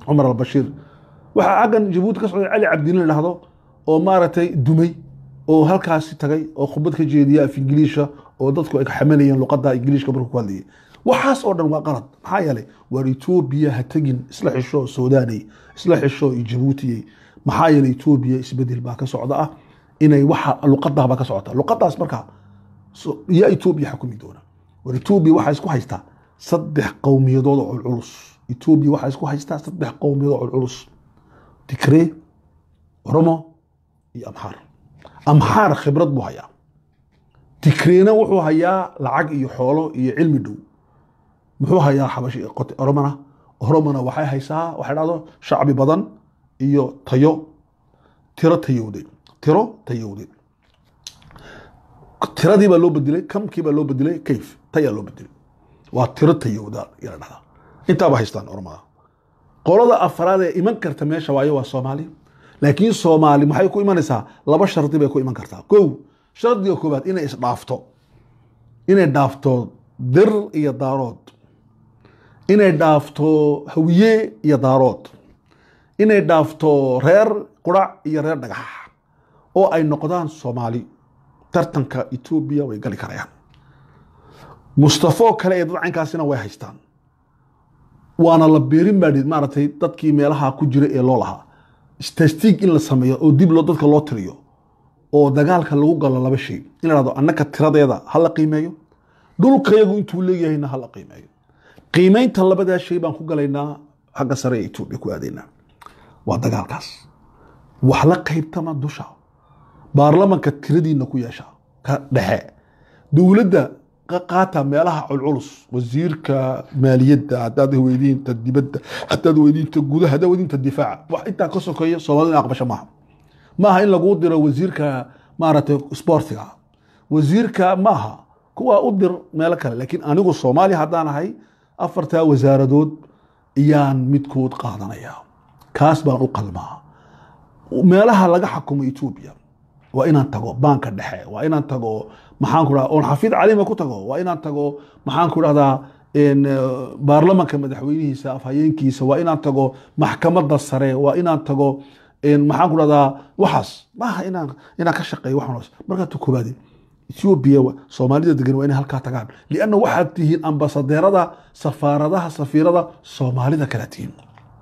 A: cumar albashiir waxaa xaggan jabuuti ka socday cali cabdilin la dhahdo oo maaragtay dumay oo halkaasi tagay oo khudbad ka jeediya af ingiliisha oo dadku ay xamalayeen luqadda ingiliishka markuu ku hadlayay waxaas oo dhan waa qalad maxaa yeelay waar etoobiya ha tegin isla xisho suudaaney isla xisho iyo jabuutiyey maxaa yeelay etoobiya isbedel baa ka socda ah inay waxa luqadaa baa ka socota luqadaas markaa so- yaa etoobiya xukumi doona war etoobiya waxaa isku haystaa saddex qowmiyadood oo culculus etoobiya waxaa isku haystaa saddex qowmiyadood oo culculus tigree oromo iyo amxaar amxaar khibrad buu hayaa tigreena wuxuu hayaa lacag iyo xoolo iyo cilmi dhow muxuu hayaa xabashi qot- oromona oromona waxay haysaa waxay dhahdo shacbi badan iyo tayo tiro tayowday tiro tayowday tiradii baa loo bedelay kamkii baa loo bedelay kayf tayaa loo bedelay waa tiro tayowda yaa la dhahdaa intaaba haystaan oromada qolada afraad ee iman karta meesha waayo waa soomaali laakiin soomaali maxay ku imanaysaa laba shardi bay ku iman kartaa kow shardiga koobaad inay isdhaafto inay dhaafto dir iyo daarood inay dhaafto hawiye iyo daarood inay dhaafto reer qurac iyo reer dhagax oo ay noqdaan soomaali tartanka etoobiya way gali karayaan mustafo kale ee dadcankaasina way haystaan waana la beerin baa maaragtay dadkii meelaha ku jira ee loo lahaa stastiig in la sameeyo oo dib loo dadka loo tiriyo oo dagaalka lagu galo laba shay in la dhahdo annaka tiradeeda ha la qiimeeyo dhulkayagu intuu leeyahayna ha la qiimeeyo qiimeynta labadaa shay baan ku galaynaa xagga sare ee etoobiya ku aadaynaa waa dagaalkaas wax la qaybtama dusha baarlamanka tiradiina ku yeesha ka dhexe dowladda ka qaata meelaha culculus wasiirka maaliyadda haddaad weydiinta dibadda haddaad weydiinta gudaha haddaad weydiinta difaaca wax intaa ka sokeeya soomaalida in aqbasho maaha maaha in laguu diro wasiirka maaragtay sportiga wasiirka maaha kuwa u dir meelo kale laakiin anigu soomaali haddaan ahay afartaa wasaaradood iyaan midkood qaadanaya kaas baan u qalmaa meelaha laga xakumo etoobiya waa inaan tago baanka dhexe waa inaan tago maxaan ku dhaha oon xafiid calima ku tago waa inaan tago maxaan ku dhahdaa en, eh, baarlamanka madaxweynihiisa afhayeenkiisa waa inaan tago maxkamadda sare waa inaan tago en, maxaan ku dhahdaa waxaas maaha inaan inaan ka shaqeeyo waxaas markaa tu koobaade etoobiya wa- soomaalida degan waa inay halkaa tagaan lianna waxaad tihiin ambasadeerada safaaradaha safiirada soomaalida kala tihiin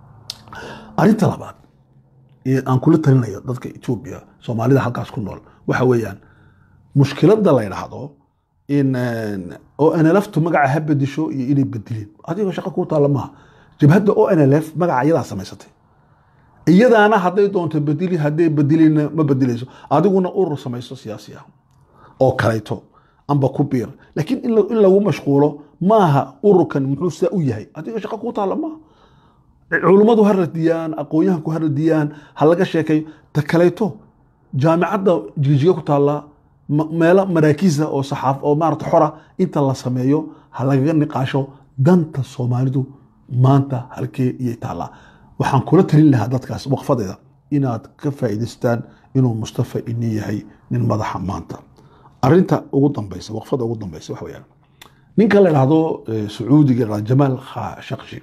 A: arrinta labaad ee aan kula talinayo dadka etoobiya soomaalida halkaas ku nool waxa weeyaan mushkiladda la yidhaahdo in oo nlftu magaca ha bedisho iyo inay bedilin adigoo shaqo kuu taalla maaha jabhadda o nlf magaca iyadaa samaysatay iyadaana hadday doonto bedili hadday bedilina ma bedilayso adiguna urur samayso siyaasi ah oo kalayto amba ku biir laakiin in la- in lagu mashquulo maaha ururkan muxuu saa u yahay adigoo shaqo kuu taalla maaha culummadu ha radiyaan aqoon-yahanku ha radiyaan ha laga sheekayo ta kalayto jaamicadda jijiga ku taalla ma- meelo maraakiisa oo saxaaf oo maarata xora inta la sameeyo ha lagaga niqaasho danta soomaalidu maanta halkee iyay taallaa waxaan kula talin lahaa dadkaas waqfadeeda inaad ka faa'iidaystaan inuu mustafa ini yahay nin madaxa maanta arinta ugu dambaysa waqfada ugu dambaysa waxa weeyaan ninka la dhahdo eh, sacuudiga la dhahdo jamaal khashaqshi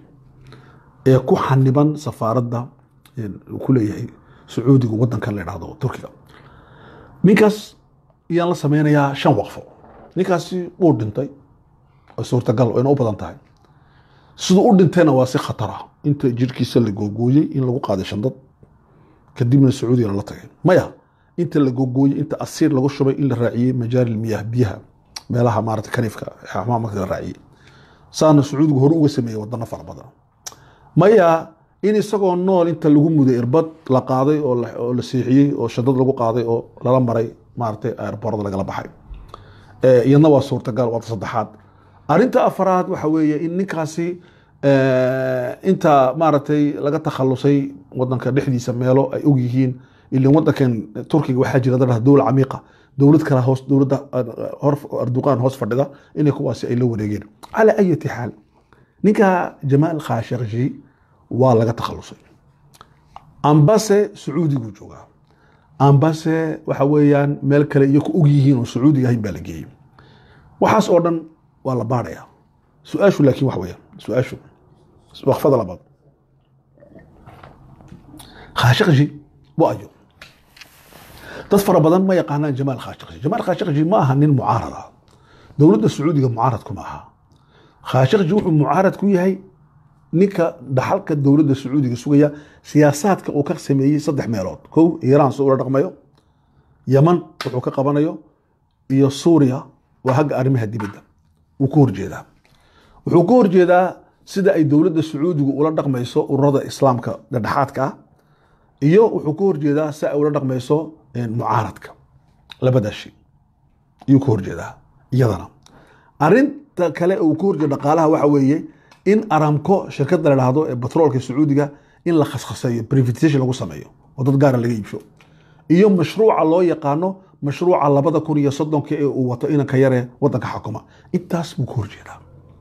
A: ee ku xaniban safaaradda ee uu ku leeyahay sacuudiga wadankan la dhahdo turkiga ninkaas ayaan la sameynayaa shan waqfo ninkaasi wuu dhintay oo suurtagal wayna u badan tahay siduu u dhintayna waa si khatara inta jirkiisa la googooyey in lagu qaaday shandad kadibna sacuudiga lala tagay maya inta la googooyey inta asiir lagu shubay in la raaciyey majaari miyah biyaha meelaha maarata kaniifka xamaam marka la raaciyey saana sacuudigu hore uga sameeyey wadano fara badan maya in isagoo nool inta lagu muday irbad la qaaday oo la- oo la seexiyey oo shadad lagu qaaday oo lala maray maaragtay airborada lagala baxay Eh, iyadna waa suurtagal waa ta saddexaad arinta afaraad waxa weeye in ninkaasi eh, inta maaragtay laga takhalusay wadanka dhexdiisa meelo ay og yihiin ilin wadankan turkiga waxaa jira dad dowla camiiqa dowlad kale hoos dowladda eh, hor arduqaan hoos fadhida inay kuwaasi ay la wareegeen calaa ayati xaal ninka jamaal khashaqji waa laga takhalusay ambase sacuudiguu joogaa ambase waxa weeyaan meel kale iyo ku og yihiin oo sacuudiga ahayn baa la geeyey waxaas oo dhan waa la baadhayaa su-aashu laakiin waxa weeyaan su-aashu waqfada labaad khashaqji waa ayo dad fara badan ma yaqaanaan jamaal khashaqji jamaal khashaqji ma aha nin mucaarad ah dowladda sacuudiga mucaarad kuma aha khashaqji wuxuu mucaarad ku yahay ninka dhaxalka dowladda sacuudiga sugaya siyaasaadka uu ka sameeyey saddex meelood kow iiraan si ula dhaqmayo yaman wuxuu ka qabanayo iyo suuriya waa hagga arrimaha dibadda wuu ka horjeedaa wuxuu ka horjeedaa sida ay dowladda sacuudigu ula dhaqmayso ururada islaamka dhexdhexaadka ah iyo wuxuu ka horjeedaa si ay ula dhaqmayso mucaaradka labadaas shay ayuu ka horjeedaa iyadana arinta kale uu ka horjeeda dhaqaalaha waxa weeye in aramco shirkadda la dhahdo ee batroolka sacuudiga in la khashaseeyo privatization lagu sameeyo oo dad gaara laga iibsho iyo mashruuca loo yaqaano mashruuca labada kun iyo soddonka ee uu wato inanka yare wadanka xakuma intaas buu ka horjeedaa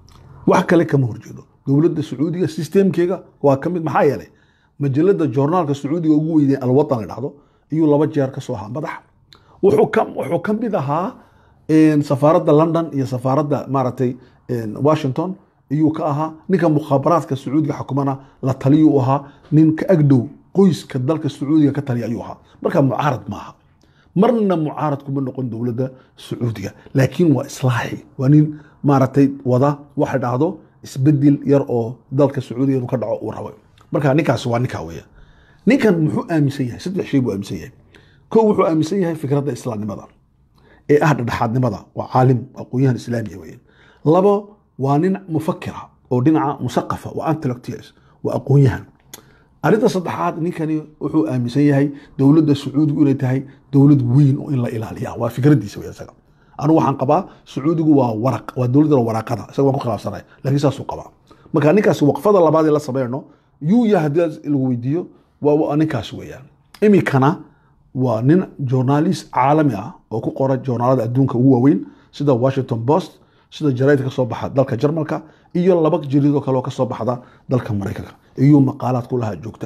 A: wax kale kama horjeedo dowladda sacuudiga sistemkeega waa ka mid maxaa yeelay majalada joornaalka sacuudiga ugu weynee alwatan la dhahdo ayuu laba jeer ka soo ahaa madax wuxuu ka wuxuu ka mid ahaa safaaradda london iyo safaaradda maaragtay washington ayuu ka ahaa ninka mukhaabaraadka sacuudiga xukumana la taliyuu ahaa nin ka agdhow qoyska dalka sacuudiga ka taliya ayuu ahaa marka mucaarad maaha marna mucaarad kuma noqon dowladda sacuudiga laakiin waa islaaxi waa nin maaragtay wada waxa dhahdo isbedel yar oo dalka sacuudiga inuu ka dhaco uu rabo marka ninkaas waa ninkaa weya ninkan muxuu aaminsan yahay saddex shay buu aaminsan yahay kow wuxuu aaminsan yahay fikradda islaamnimada ee ah dhexdhexaadnimada waa caalim aqoon-yahan islaamiya weeye labo waa nin mufakira oo dhinaca musaqafa waa intellectuals waa aqoon-yahan arrinta saddexaad ninkani wuxuu aaminsan yahay dowladda sacuudigu inay tahay dowlad weyn oo in la ilaaliya waa fikraddiisa wey isaga anigu waxaan qabaa sacuudigu waa waraq waa dowladda waraaqada isaga waan ku khilaafsanay laakiin saasuu qabaa marka ninkaas waqfada labaad ee la sameynno yuu yahay haddii lagu weydiiyo waa ninkaas weeyaan iminkana waa nin journalist caalami ah oo ku qora journaalada adduunka ugu waaweyn sida washington post sida jaraidka kasoo baxa dalka jarmalka iyo laba jariidoo kale oo kasoo baxda dalka maraykanka iyuu maqaalaad ku lahaa joogta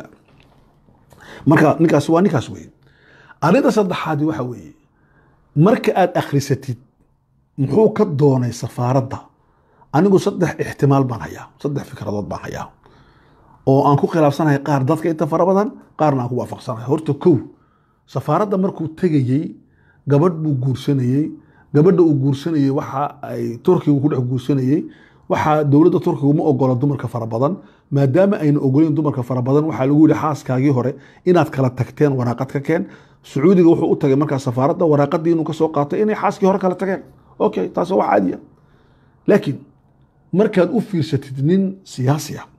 A: marka ninkaas waa ninkaas weeye arrinta saddexaadi waxa weeye marka aad akhrisatid muxuu ka doonay safaaradda anigu saddex ixtimaal baan hayaa saddex fikradood baan hayaa oo aan ku khilaafsanahay qaar dadka inta fara badan qaarna aan ku waafaqsanahay horta kow safaaradda markuu tegayey gabadh buu guursanayey gabadha uu guursanayey waxa ay turkigu ku dhex guursanayey waxaa dowladda turkigu ma ogola dumarka fara badan maadaama ayna ogoleyn dumarka fara badan waxaa lagu yihi xaaskaagii hore inaad kala tagteen waraaqad ka keen sacuudiga wuxuu u tagay markaa safaaradda waraaqadii inuu kasoo qaatay inay xaaskii hore kala tageen okay taas waa caadiya laakiin markaad u fiirsatid nin siyaasi ah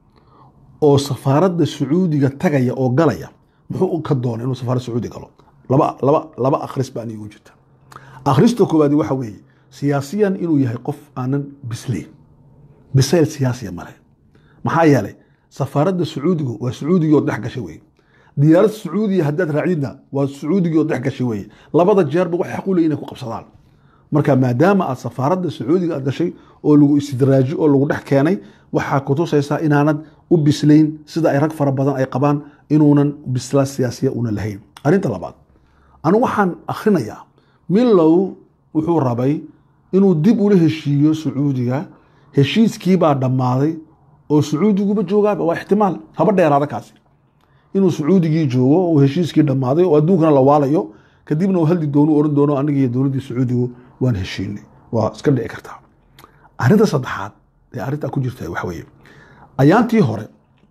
A: oo safaaradda sacuudiga tagaya oo galaya muxuu ka doonay inuu safaarad sacuudi galo laba laba laba akhris baa anigu jirta akhrista koowaadi waxa weeye siyaasiyan inuu yahay qof aanan bislayn bisayl siyaasiya male maxaa yeelay safaaradda sacuudigu waa sacuudigii oo dhex gashay weye diyaarad sacuudiya haddaad raacidna waa sacuudigii oo dhex gashay weye labada jeerba wax xaq u leeyihin inay ku qabsadaan marka maadaama aad safaaradda sacuudiga aad gashay oo lagu istidraaji oo lagu dhex keenay waxaa kutusaysaa inaanad u bislayn sida ay rag fara badan ay qabaan inuunan bisla siyaasiya una lahayn arrinta labaad anigu waxaan akhrinayaa milow wuxuu rabay inuu dib ula heshiiyo sacuudiga heshiiskiibaa dhammaaday oo sacuudiguba joogaaba waa ixtimaal haba dheeraada kaasi inuu sacuudigii joogo oo heshiiskii dhammaaday oo adduunkana la waalayo kadibna uu hadli doono oran doono aniga iyo dowladdii sacuudigu waan heshiinay waa iska dhici kartaa arrinta saddexaad ee arrintaa ku jirta waxa weeye ayaantii hore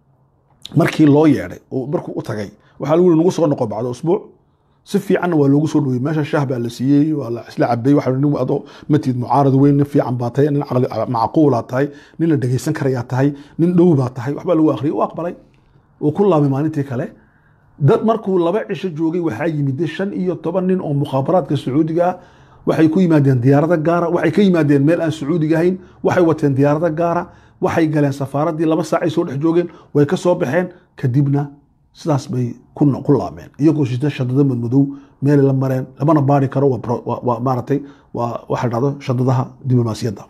A: markii loo yeedhay oo markuu u tagay waxaa lagu yihi nagu soo noqo bacdo usbuuc si fiicanna waa loogu soo dhowey meesha shaah baa la siiyey waa la isla cabay waxa nin adoo matid mucaarad weyn nin fiican baa tahay nin caqli macquulaa tahay nin la dhegeysan karayaa tahay nin dhow baa tahay waxbaa lagu akhriyay u aqbalay uu ku laabay maalintii kale dad markuu laba cisho joogay waxaa yimid shan iyo toban nin oo mukhaabaraadka sacuudiga ah waxay ku yimaadeen diyaarado gaara waxay ka yimaadeen meel aan sacuudiga ahayn waxay wateen diyaarado gaara waxay galeen safaaraddii laba saacay soo dhex joogeen way ka soo baxeen kadibna sidaas bay ku laabmeen iyagoo shita shadado madmadow meelay la mareen lamana baari karo waa maaratay waa waxa dhacdo shadadaha diblomaasiyadda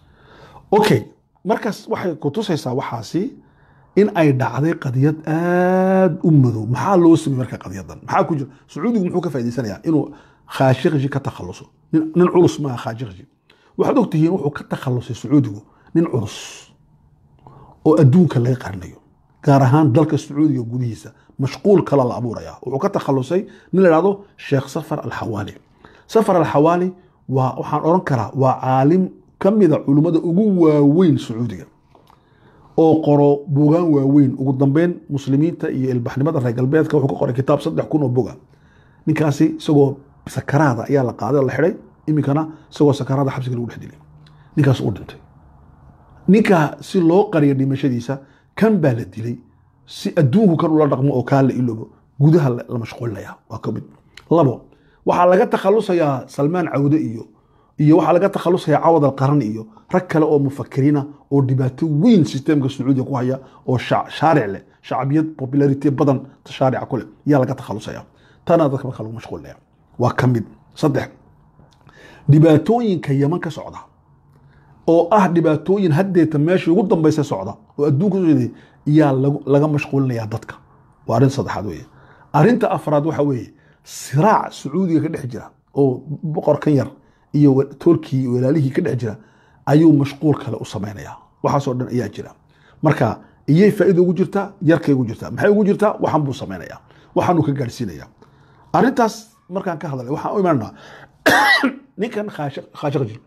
A: okay markaas waxay kutusaysaa waxaasi in ay dhacday qadiyad aada u madow maxaa loo samey marka qadiyadan maxaa ku jira sacuudigu muxuu ka faa'idaysanayaa inuu khaashikji ka takhaluso nin culus maaha khaashikji waxaad ogtihiin wuxuu ka takhalusay sacuudigu nin culus oo adduunka laga qarinayo gaar ahaan dalka sacuudiga gudihiisa mashquul kala la abuuraya wuxuu ka takhalusay nin la ihahdo sheekh safar alxawaali safar alxawaali waa waxaan odhan karaa waa caalim ka mida culummada ugu waaweyn sacuudiga oo qoro bugaan waaweyn ugu dambeyn muslimiinta iyo ilbaxnimada reer galbeedka wuxuu ka qoray kitaab saddex kun oo boga ninkaasi isagoo sakaraada ayaa la qaaday oo la xidhay iminkana isagoo sakaraada xabsiga lagu dhex dilay ninkaas u dhintay ninka si loo qariyo dhimashadiisa kan baa la dilay si adduunku kan ula dhaqmo oo kaa la iloobo gudaha la mashquulinaya waa ka mid labo waxaa laga takhalusayaa salmaan cawde iyo iyo waxaa laga takhalusayaa cawad alqaran iyo rag kale oo mufakiriina oo dhibaato weyn sisteemka sacuudiga ku haya oo shaaric leh shacbiyad popularity badan shaarica ku leh yaa laga takhalusaya tana dadka marka lagu mashquulinaya waa ka mid saddex dhibaatooyinka yaman ka socda oo ah dhibaatooyin haddeeta meeshii ugu dambaysa socda oo adduunka socday yaa laga mashquulinayaa dadka waa arrin saddexaad weeye arrinta afraad waxa weeye siraac sacuudiga ka dhex jira oo boqorkan yar iyo toolkii walaalihii ka dhex jira ayuu mashquul kale u samaynayaa waxaasoo dhan ayaa jira marka iyay faa'iida ugu jirtaa yarkay ugu jirtaa maxay ugu jirtaa waxan buu samaynayaa waxaanuu ka gaadhsiinayaa arrintaas markaan ka hadlay waxaan u imaanaa ninkan khaashaqji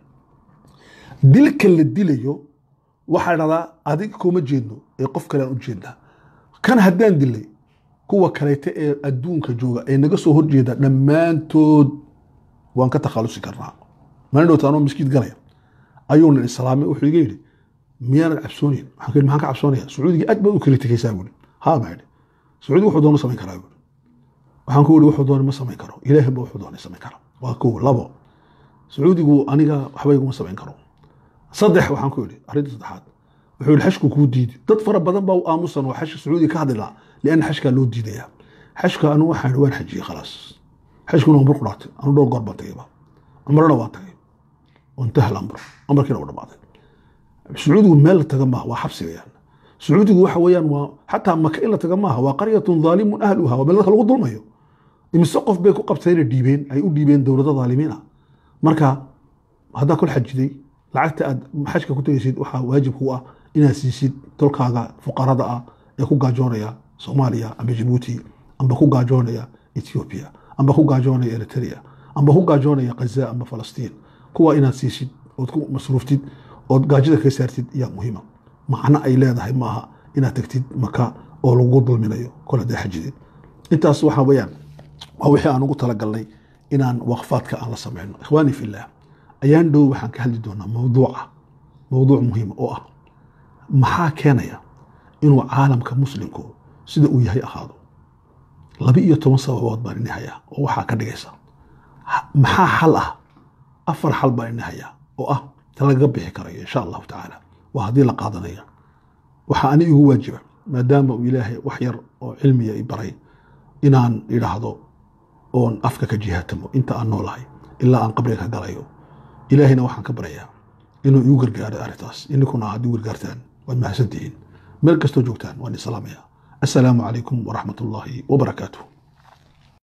A: dilka la dilayo waxaa dhahdaa adiga kuma jeedno ee qof kalean u jeednaa kan haddaan dilay kuwa kaleete ee adduunka jooga ee naga soo horjeeda dhammaantood waan ka takhalusi karnaa maalin dhowta anoo miskiid galaya ayuuna islaamay wuxuu iga yidhi miyaanad cabsoonayn waxaan ka maxaan ka cabsoonaya sacuudiga aad baad u kritikaysaa buuri haa baa yidhi sacuudiga wuxuu doona samayn karaa buuri waxaan ku yidhi wuxuu doona ma samayn karo ilaahay ba wuxuu doona samayn kara waa kow labo sacuudigu aniga waxba iguma samayn karo saddex waxaan ku yidhi arrinta saddexaad wuxuu yidhi xashku kuu diidi dad fara badan baa u aamusan oo xashka sacuudiga ka hadli lahaa lianna xashkaa loo diidaya xashka anu waxaan waan xajiyey khalaas xashkuna waa mar ku dhaatay anu dhowr goor baan tagayba cumrana waan tagay wantahal amr amarkiina u dhamaaday sacuudigu meel la taga maaha waa xabsi weyaan sacuudigu waxa weeyaan waa xataa maka in la taga maaha waa qaryatun dhaalimun ahluha waa meel dadka lagu dulmayo imise qof bay ku qabtayna dhiibeen ay u dhiibeen dowlado dhaalimiin ah marka haddaa kol xajiday lacagta aad xajka ku tegaysid waxaa waajib ku ah inaad siisid tolkaaga fuqarada ah ee ku gaajoonaya soomaaliya amba jabuuti amba ku gaajoonaya ethiopia amba ku gaajoonaya eritrea amba ku gaajoonaya ghaza amba falastiin kuwa inaad siisid ood ku masruuftid ood gaajada kaga saartid ayaa muhiima macno ay leedahay maaha inaad tagtid maka oo lagu dulminayo kol haddaa xajidid intaas waxa weeyaan waa wixii aan ugu talagalnay inaan waqfaadka aan la samayno ikhwaani fillah ayaan dhow waxaan ka hadli doonaa mawduuca mawduuc muhiima oo ah maxaa keenaya inuu caalamka muslimku sida uu yahay ahaado laba iyo toban sababood baan ini hayaa oo waxaa ka dhigaysa maxaa xal ah afar xal baan ini hayaa oo ah ta lagaga bixi karayo insha allahu tacaala waa haddii la qaadanaya waxaa ani igu waajiba maadaama uu ilaahay wax yar oo cilmiya i baray inaan idhaahdo oon afka ka jihaatamo inta aan noolahay ilaa aan qabriga ka galayo ilaahayna waxaan ka baryayaa inuu igu gargaaro arrintaas ininkuna aad igu gargaartaan waad mahadsantihiin meel kastoo joogtaan waan islaamaya assalaamu calaykum waraxmat ullaahi wabarakaatuh